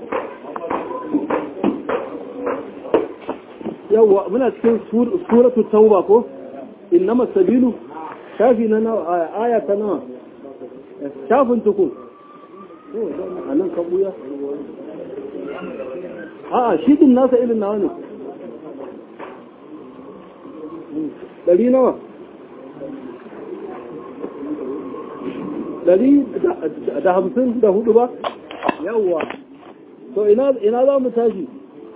yawwa muna cikin suratu tauba ko innama sabilu shafi na nawa aya ta nawa shafin tukun a nan ka buya a'a shi din nasa irin nawa ne ɗari nawa ɗari da hamsin da hudu ba yawwa to ina za mu tashi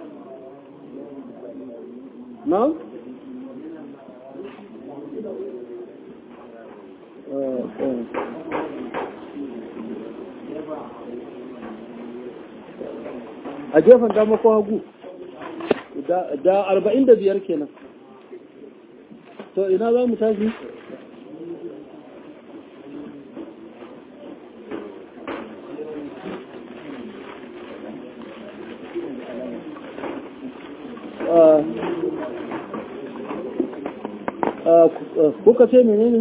نعم a gefen dama ko hagu da arba'in da biyar kenan to ina za mu tashi kuka ce menene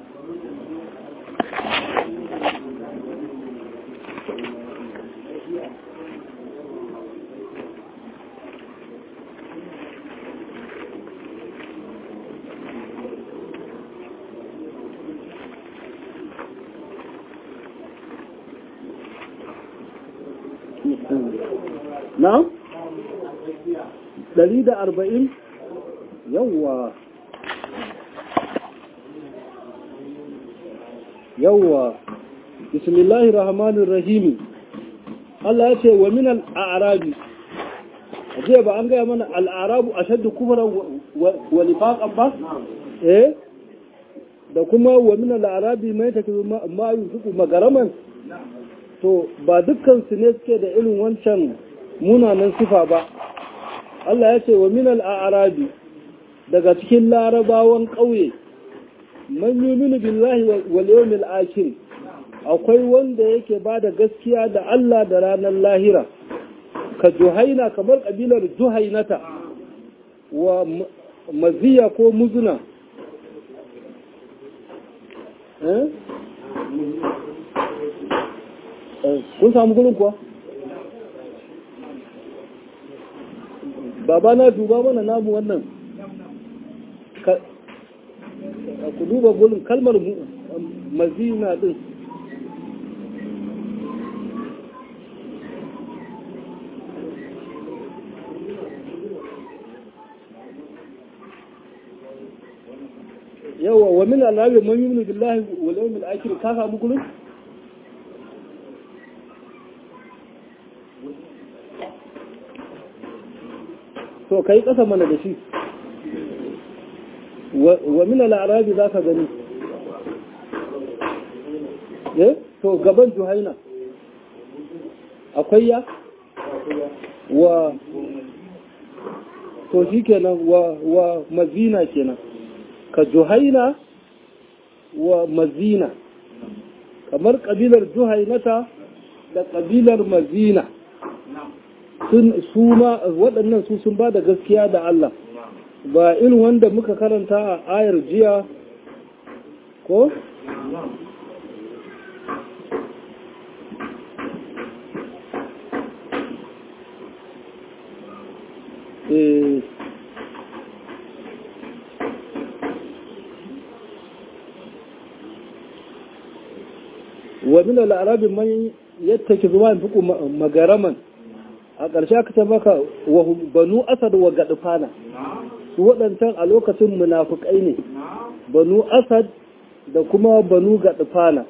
na? ɗari da arba'in yawwa yawwa bismillahi rahmanir rahimi Allah ya ce wa min al'arabi aje ba an gaya mana al'arabu a shaddu kufuran wa nifaqan ba eh da kuma wa min al'arabi mai take ma yusuku magaraman to ba dukkan su ne suke da irin wancan munanan sifa ba Allah ya ce wa min al'arabi daga cikin larabawan ƙauye man yuminu billahi wal yawmil akhir akwai wanda yake bada gaskiya da Allah da ranar lahira ka juhaina kamar kabilar juhainata wa maziya ko muzuna eh kun samu gurin kuwa baba na duba mana namu wannan ku duba gurin kalmar mazina din yawa wa min alabi man yuminu billahi wal yawmil akhir ka samu gurin to kai kasa mana da shi wa min al'arabi za ka gani eh to gaban juhaina akwai ya wa to shi kenan wa wa mazina kenan ka juhaina wa mazina kamar kabilar juhainata da kabilar mazina sun su ma waɗannan su sun ba da gaskiya da Allah ba irin wanda muka karanta a ayar jiya ko? wa min al-arabi man yattaki zuwa fiku magaraman a ƙarshe aka ta maka wa banu asad wa gadfana su waɗancan a lokacin munafukai ne banu asad da kuma banu gadfana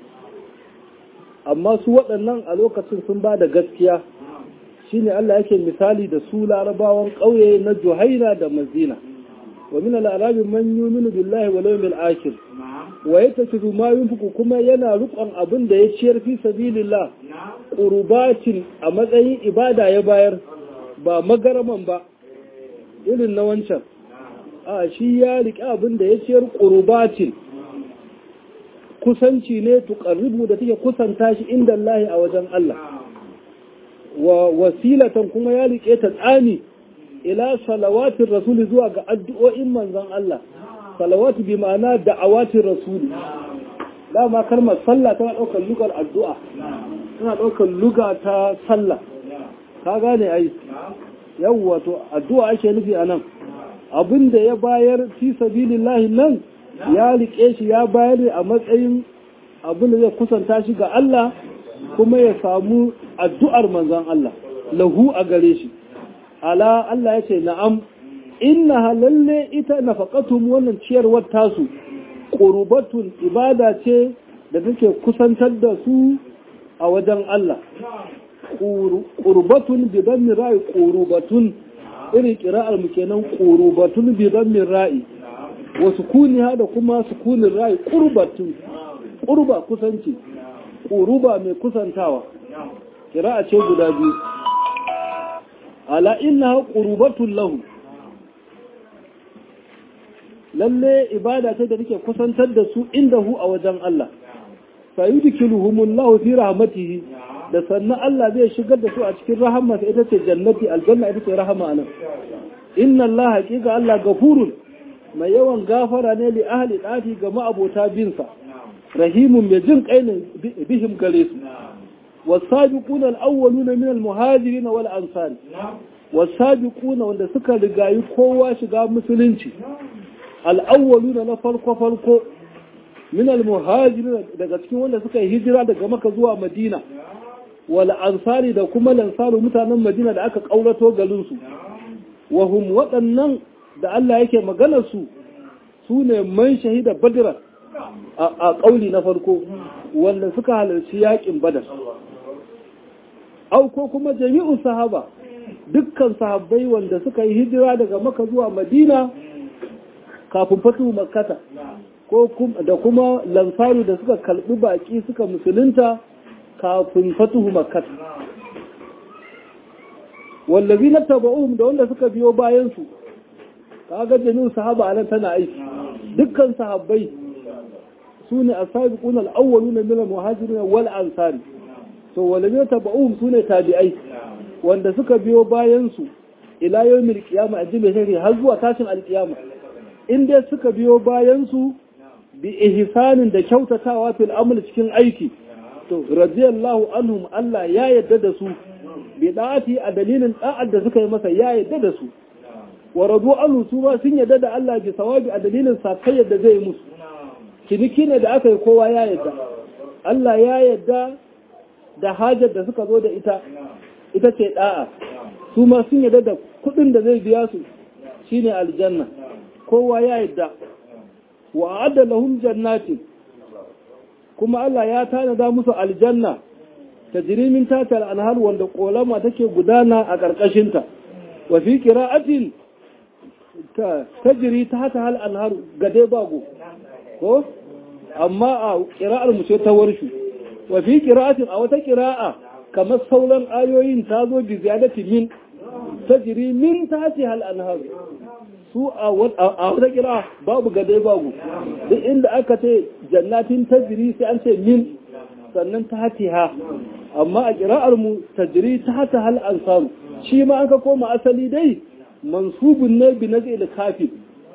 amma su waɗannan a lokacin sun ba da gaskiya shine Allah yake misali da su larabawan ƙauye na juhaina da mazina wa min al-arabi man yuminu billahi wal yawmil akhir wa yatakidu ma yunfiqu kuma yana rukon abin da ya ciyar fi sabilillah qurbatin a matsayin ibada ya bayar ba magaraman ba irin na wancan a shi ya riƙe abin da ya ciyar qurbatin kusanci ne tuqarribu da take kusanta shi inda Allah a wajen Allah wa wasilatan kuma ya riƙe ta tsani ila salawatin rasuli zuwa ga addu'o'in manzon Allah salawatu bi ma'ana da'awatin rasuli dama kalmar sallah tana ɗaukar lugar addu'a tana ɗaukar luga ta sallah ka gane ai yawwa to addu'a ake nufi a nan abinda ya bayar fi sabilillahi nan ya riƙe shi ya bayar a matsayin abin da zai kusanta shi ga Allah kuma ya samu addu'ar manzon Allah lahu a gare shi ala Allah ya ce na'am inna lalle ita nafaqatum wannan ciyarwar tasu qurbatun ibada ce da take kusantar da su a wajen Allah qurbatun bi dammi ra'i qurbatun iri qira'ar mu kenan qurbatun bi dammi ra'i wa sukuniha da kuma sukunin ra'i qurbatun qurba kusanci quruba mai kusantawa qira'a ce guda biyu ala innaha qurbatun lahu lalle ibada ce da take kusantar da su inda hu a wajen Allah fa yudkhiluhumullahu fi rahmatihi da sannan Allah zai shigar da su a cikin rahamarsa ita ce jannati aljanna ita ce rahama anan inna Allah haqiqa Allah gafurun mai yawan gafara ne li ahli dati ga ma'abota binsa rahimun mai jin kai ne bihim gare su wasabiquna al-awwaluna min al-muhajirin wal ansar wasabiquna wanda suka rigayi kowa shiga musulunci al-awwaluna na farko farko min al-muhajirin daga cikin wanda suka yi hijira daga maka zuwa madina wal ansari da kuma lansaru mutanen madina da aka kaurato garin su wa hum waɗannan da Allah yake maganar su su ne man shahida badra a ƙauli na farko wanda suka halarci yaƙin badar au ko kuma jami'un sahaba dukkan sahabbai wanda suka yi hijira daga maka zuwa madina kafin fatu makata ko da kuma lansaru da suka kalbi baki suka musulunta kafin fatuhu makata wallazi na taba'uhum da wanda suka biyo bayansu kaga jami'un sahaba anan tana aiki dukkan sahabbai su ne a sabiƙun al'awwalu na milan muhajirin wal ansari to walabe taba'uhum su ne tabi'ai wanda suka biyo bayansu ila yau mil kiyama a jibe shari har zuwa tashin alkiyama in dai suka biyo bayansu bi ihsanin da kyautatawa fil amal cikin aiki to radiyallahu anhum Allah ya yadda da su bi da'ati a dalilin da'ar da suka yi masa ya yadda da su wa radu anhu su ma sun yadda da Allah bi sawabi a dalilin sakayyar da zai musu ciniki ne da aka yi kowa ya yadda Allah ya yadda da hajar da suka zo da ita ita ce da'a su ma sun yadda da kudin da zai biya su shine aljanna kowa ya yadda wa adda lahum jannatin kuma Allah ya tanada musu aljanna tajrimin tatal anhar wanda kolama take gudana a karkashinta wa fi qira'atin ta tajri tahta hal anhar gade bago ko amma a ƙira'ar mu ce ta warshu wa fi ƙira'atin a wata ƙira'a kamar sauran ayoyin ta zo bi ziyadati min tajri min ta ce hal anhar su a wata ƙira'a babu gade babu duk inda aka ce jannatin tajri sai an ce min sannan ta ha amma a ƙira'ar mu tajri ta ta hal ansaru shi ma an ka koma asali dai mansubun ne bi nazil kafir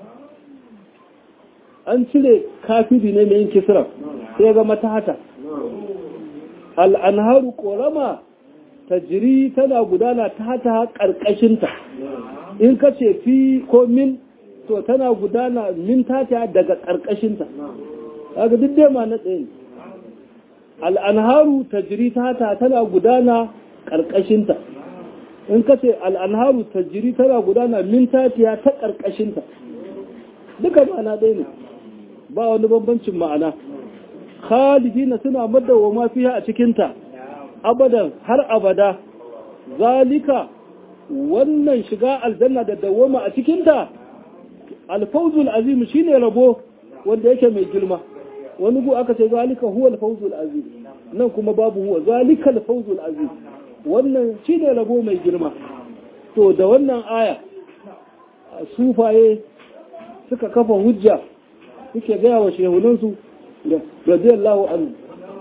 an cire kafiri ne mai yin kisra sai ga mata hata al'anharu ƙorama ta jiri tana gudana ta hata ƙarƙashinta in ka ce fi ko min to tana gudana min tata daga ƙarƙashinta daga duk dai ma na tsaye al'anharu ta jiri ta hata tana gudana ƙarƙashinta in ka ce al'anharu ta jiri tana gudana min tatiya ta ƙarƙashinta duka ma'ana ɗaya ne ba wani bambancin ma'ana khalidina suna madawama fiha a cikinta abadan har abada zalika wannan shiga aljanna da dawama a cikinta alfawzul azim shine rabo wanda yake mai girma wani gu aka ce zalika huwa alfawzul azim nan kuma babu huwa zalika alfawzul azim wannan shine rabo mai girma to da wannan aya sufaye suka kafa hujja suke gaya wa shehunansu da radiyallahu anhu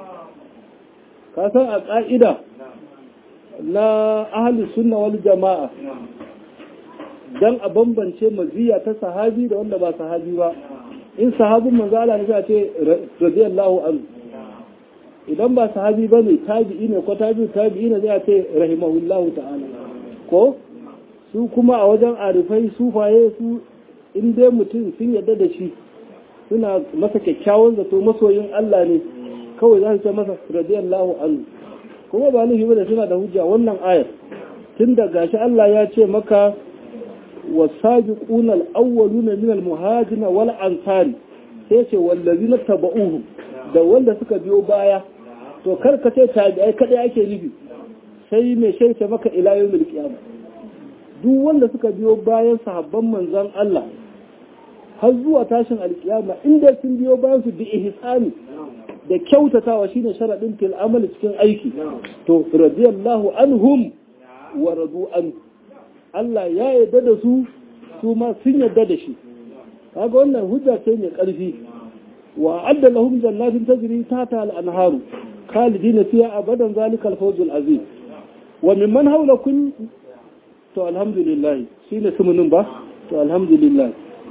ka san a ƙa'ida na ahli sunna wal jama'a dan a bambance maziya ta sahabi da wanda ba sahabi ba in sahabin manzo Allah ne sai ce radiyallahu anhu idan ba sahabi bane tabi'i ne ko tabi'u tabi'i ne zai ce rahimahullahu ta'ala ko su kuma a wajen arifai sufaye su in dai mutum sun yarda da shi suna masa kyakkyawan zato masoyin Allah ne kawai za su ce masa radiyallahu anhu kuma ba nufi bane suna da hujja wannan ayar tun da gashi Allah ya ce maka wasabiquna al-awwaluna min al-muhajirin wal ansari sai ce wallazina tabauhum da wanda suka biyo baya to kar ka ce tabi'ai kadai ake nufi sai mai shaita maka ila yawmil qiyamah duk wanda suka biyo bayan sahabban manzon Allah har zuwa tashin alkiyama inda sun biyo bayan su bi ihsani da kyautatawa shine sharadin fil amal cikin aiki to radiyallahu anhum wa radu an Allah ya yarda da su su ma sun yarda da shi kaga wannan hujja ce mai ƙarfi wa adda lahum jannatin tajri tahta al-anharu khalidina fiha abadan zalika al-fawz al-azim wa mimman hawlakum to alhamdulillah shine sumunin ba to alhamdulillah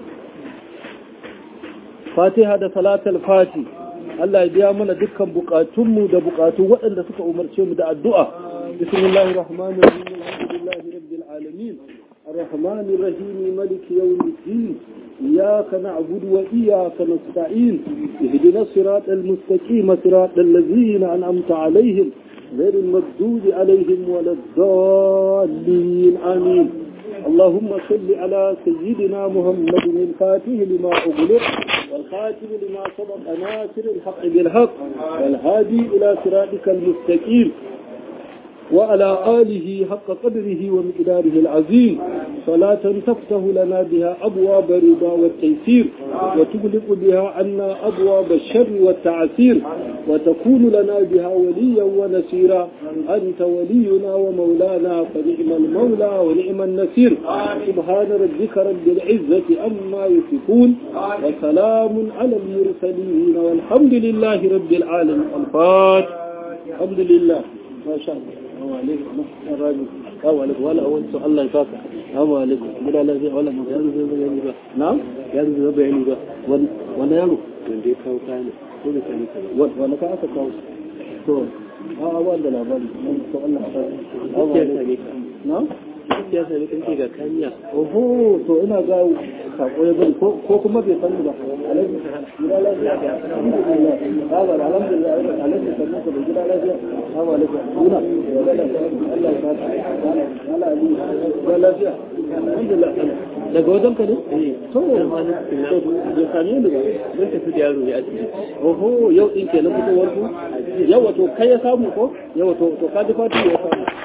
fatiha da salatul fati Allah ya biya mana dukkan bukatunmu da bukatu waɗanda suka umarce mu da addu'a bismillahir rahmanir rahim alhamdulillahi rabbil alamin الرحمن الرحيم ملك يوم الدين إياك نعبد وإياك نستعين اهدنا الصراط المستقيم صراط الذين أنعمت عليهم غير المردود عليهم ولا الضالين آمين اللهم صل على سيدنا محمد الفاتح لما أغلق والخاتم لما سبق ناصر الحق بالحق والهادي إلى صراطك المستقيم وعلى آله حق قدره ومقداره العظيم صلاة تفتح لنا بها أبواب الرضا والتيسير وتغلق بها عنا أبواب الشر والتعسير وتكون لنا بها وليا ونسيرا أنت ولينا ومولانا فنعم المولى ونعم النسير سبحان ربك رب العزة أما يصفون وسلام على المرسلين والحمد لله رب العالمين الفاتح الحمد لله ما شاء الله wala a wancan Allah ya saka amma alaikum gida lafiya wala ma ya zuwa bayani ba na ya zuwa bayani ba wanda yaro wanda ya kawo kayan ko da kani ka wanda ka aka kawo to a a wanda labari to Allah ya saka ya sani ka na ya sani kan ga kaniya oho to ina ga sako ya bari ko kuma bai sani ba alaikum gida lafiya alhamdulillah alhamdulillah alaikum sannan ka gida lafiya assalamu alaikum kuna Allah ya saka Allah ya lafiya alhamdulillah daga wajen ka ne to ya same ni ba mun tafi da yaro ne a ciki oho yau din kenan fitowar ku yau wato kai ya samu ko yau to to ka ji fatu ya samu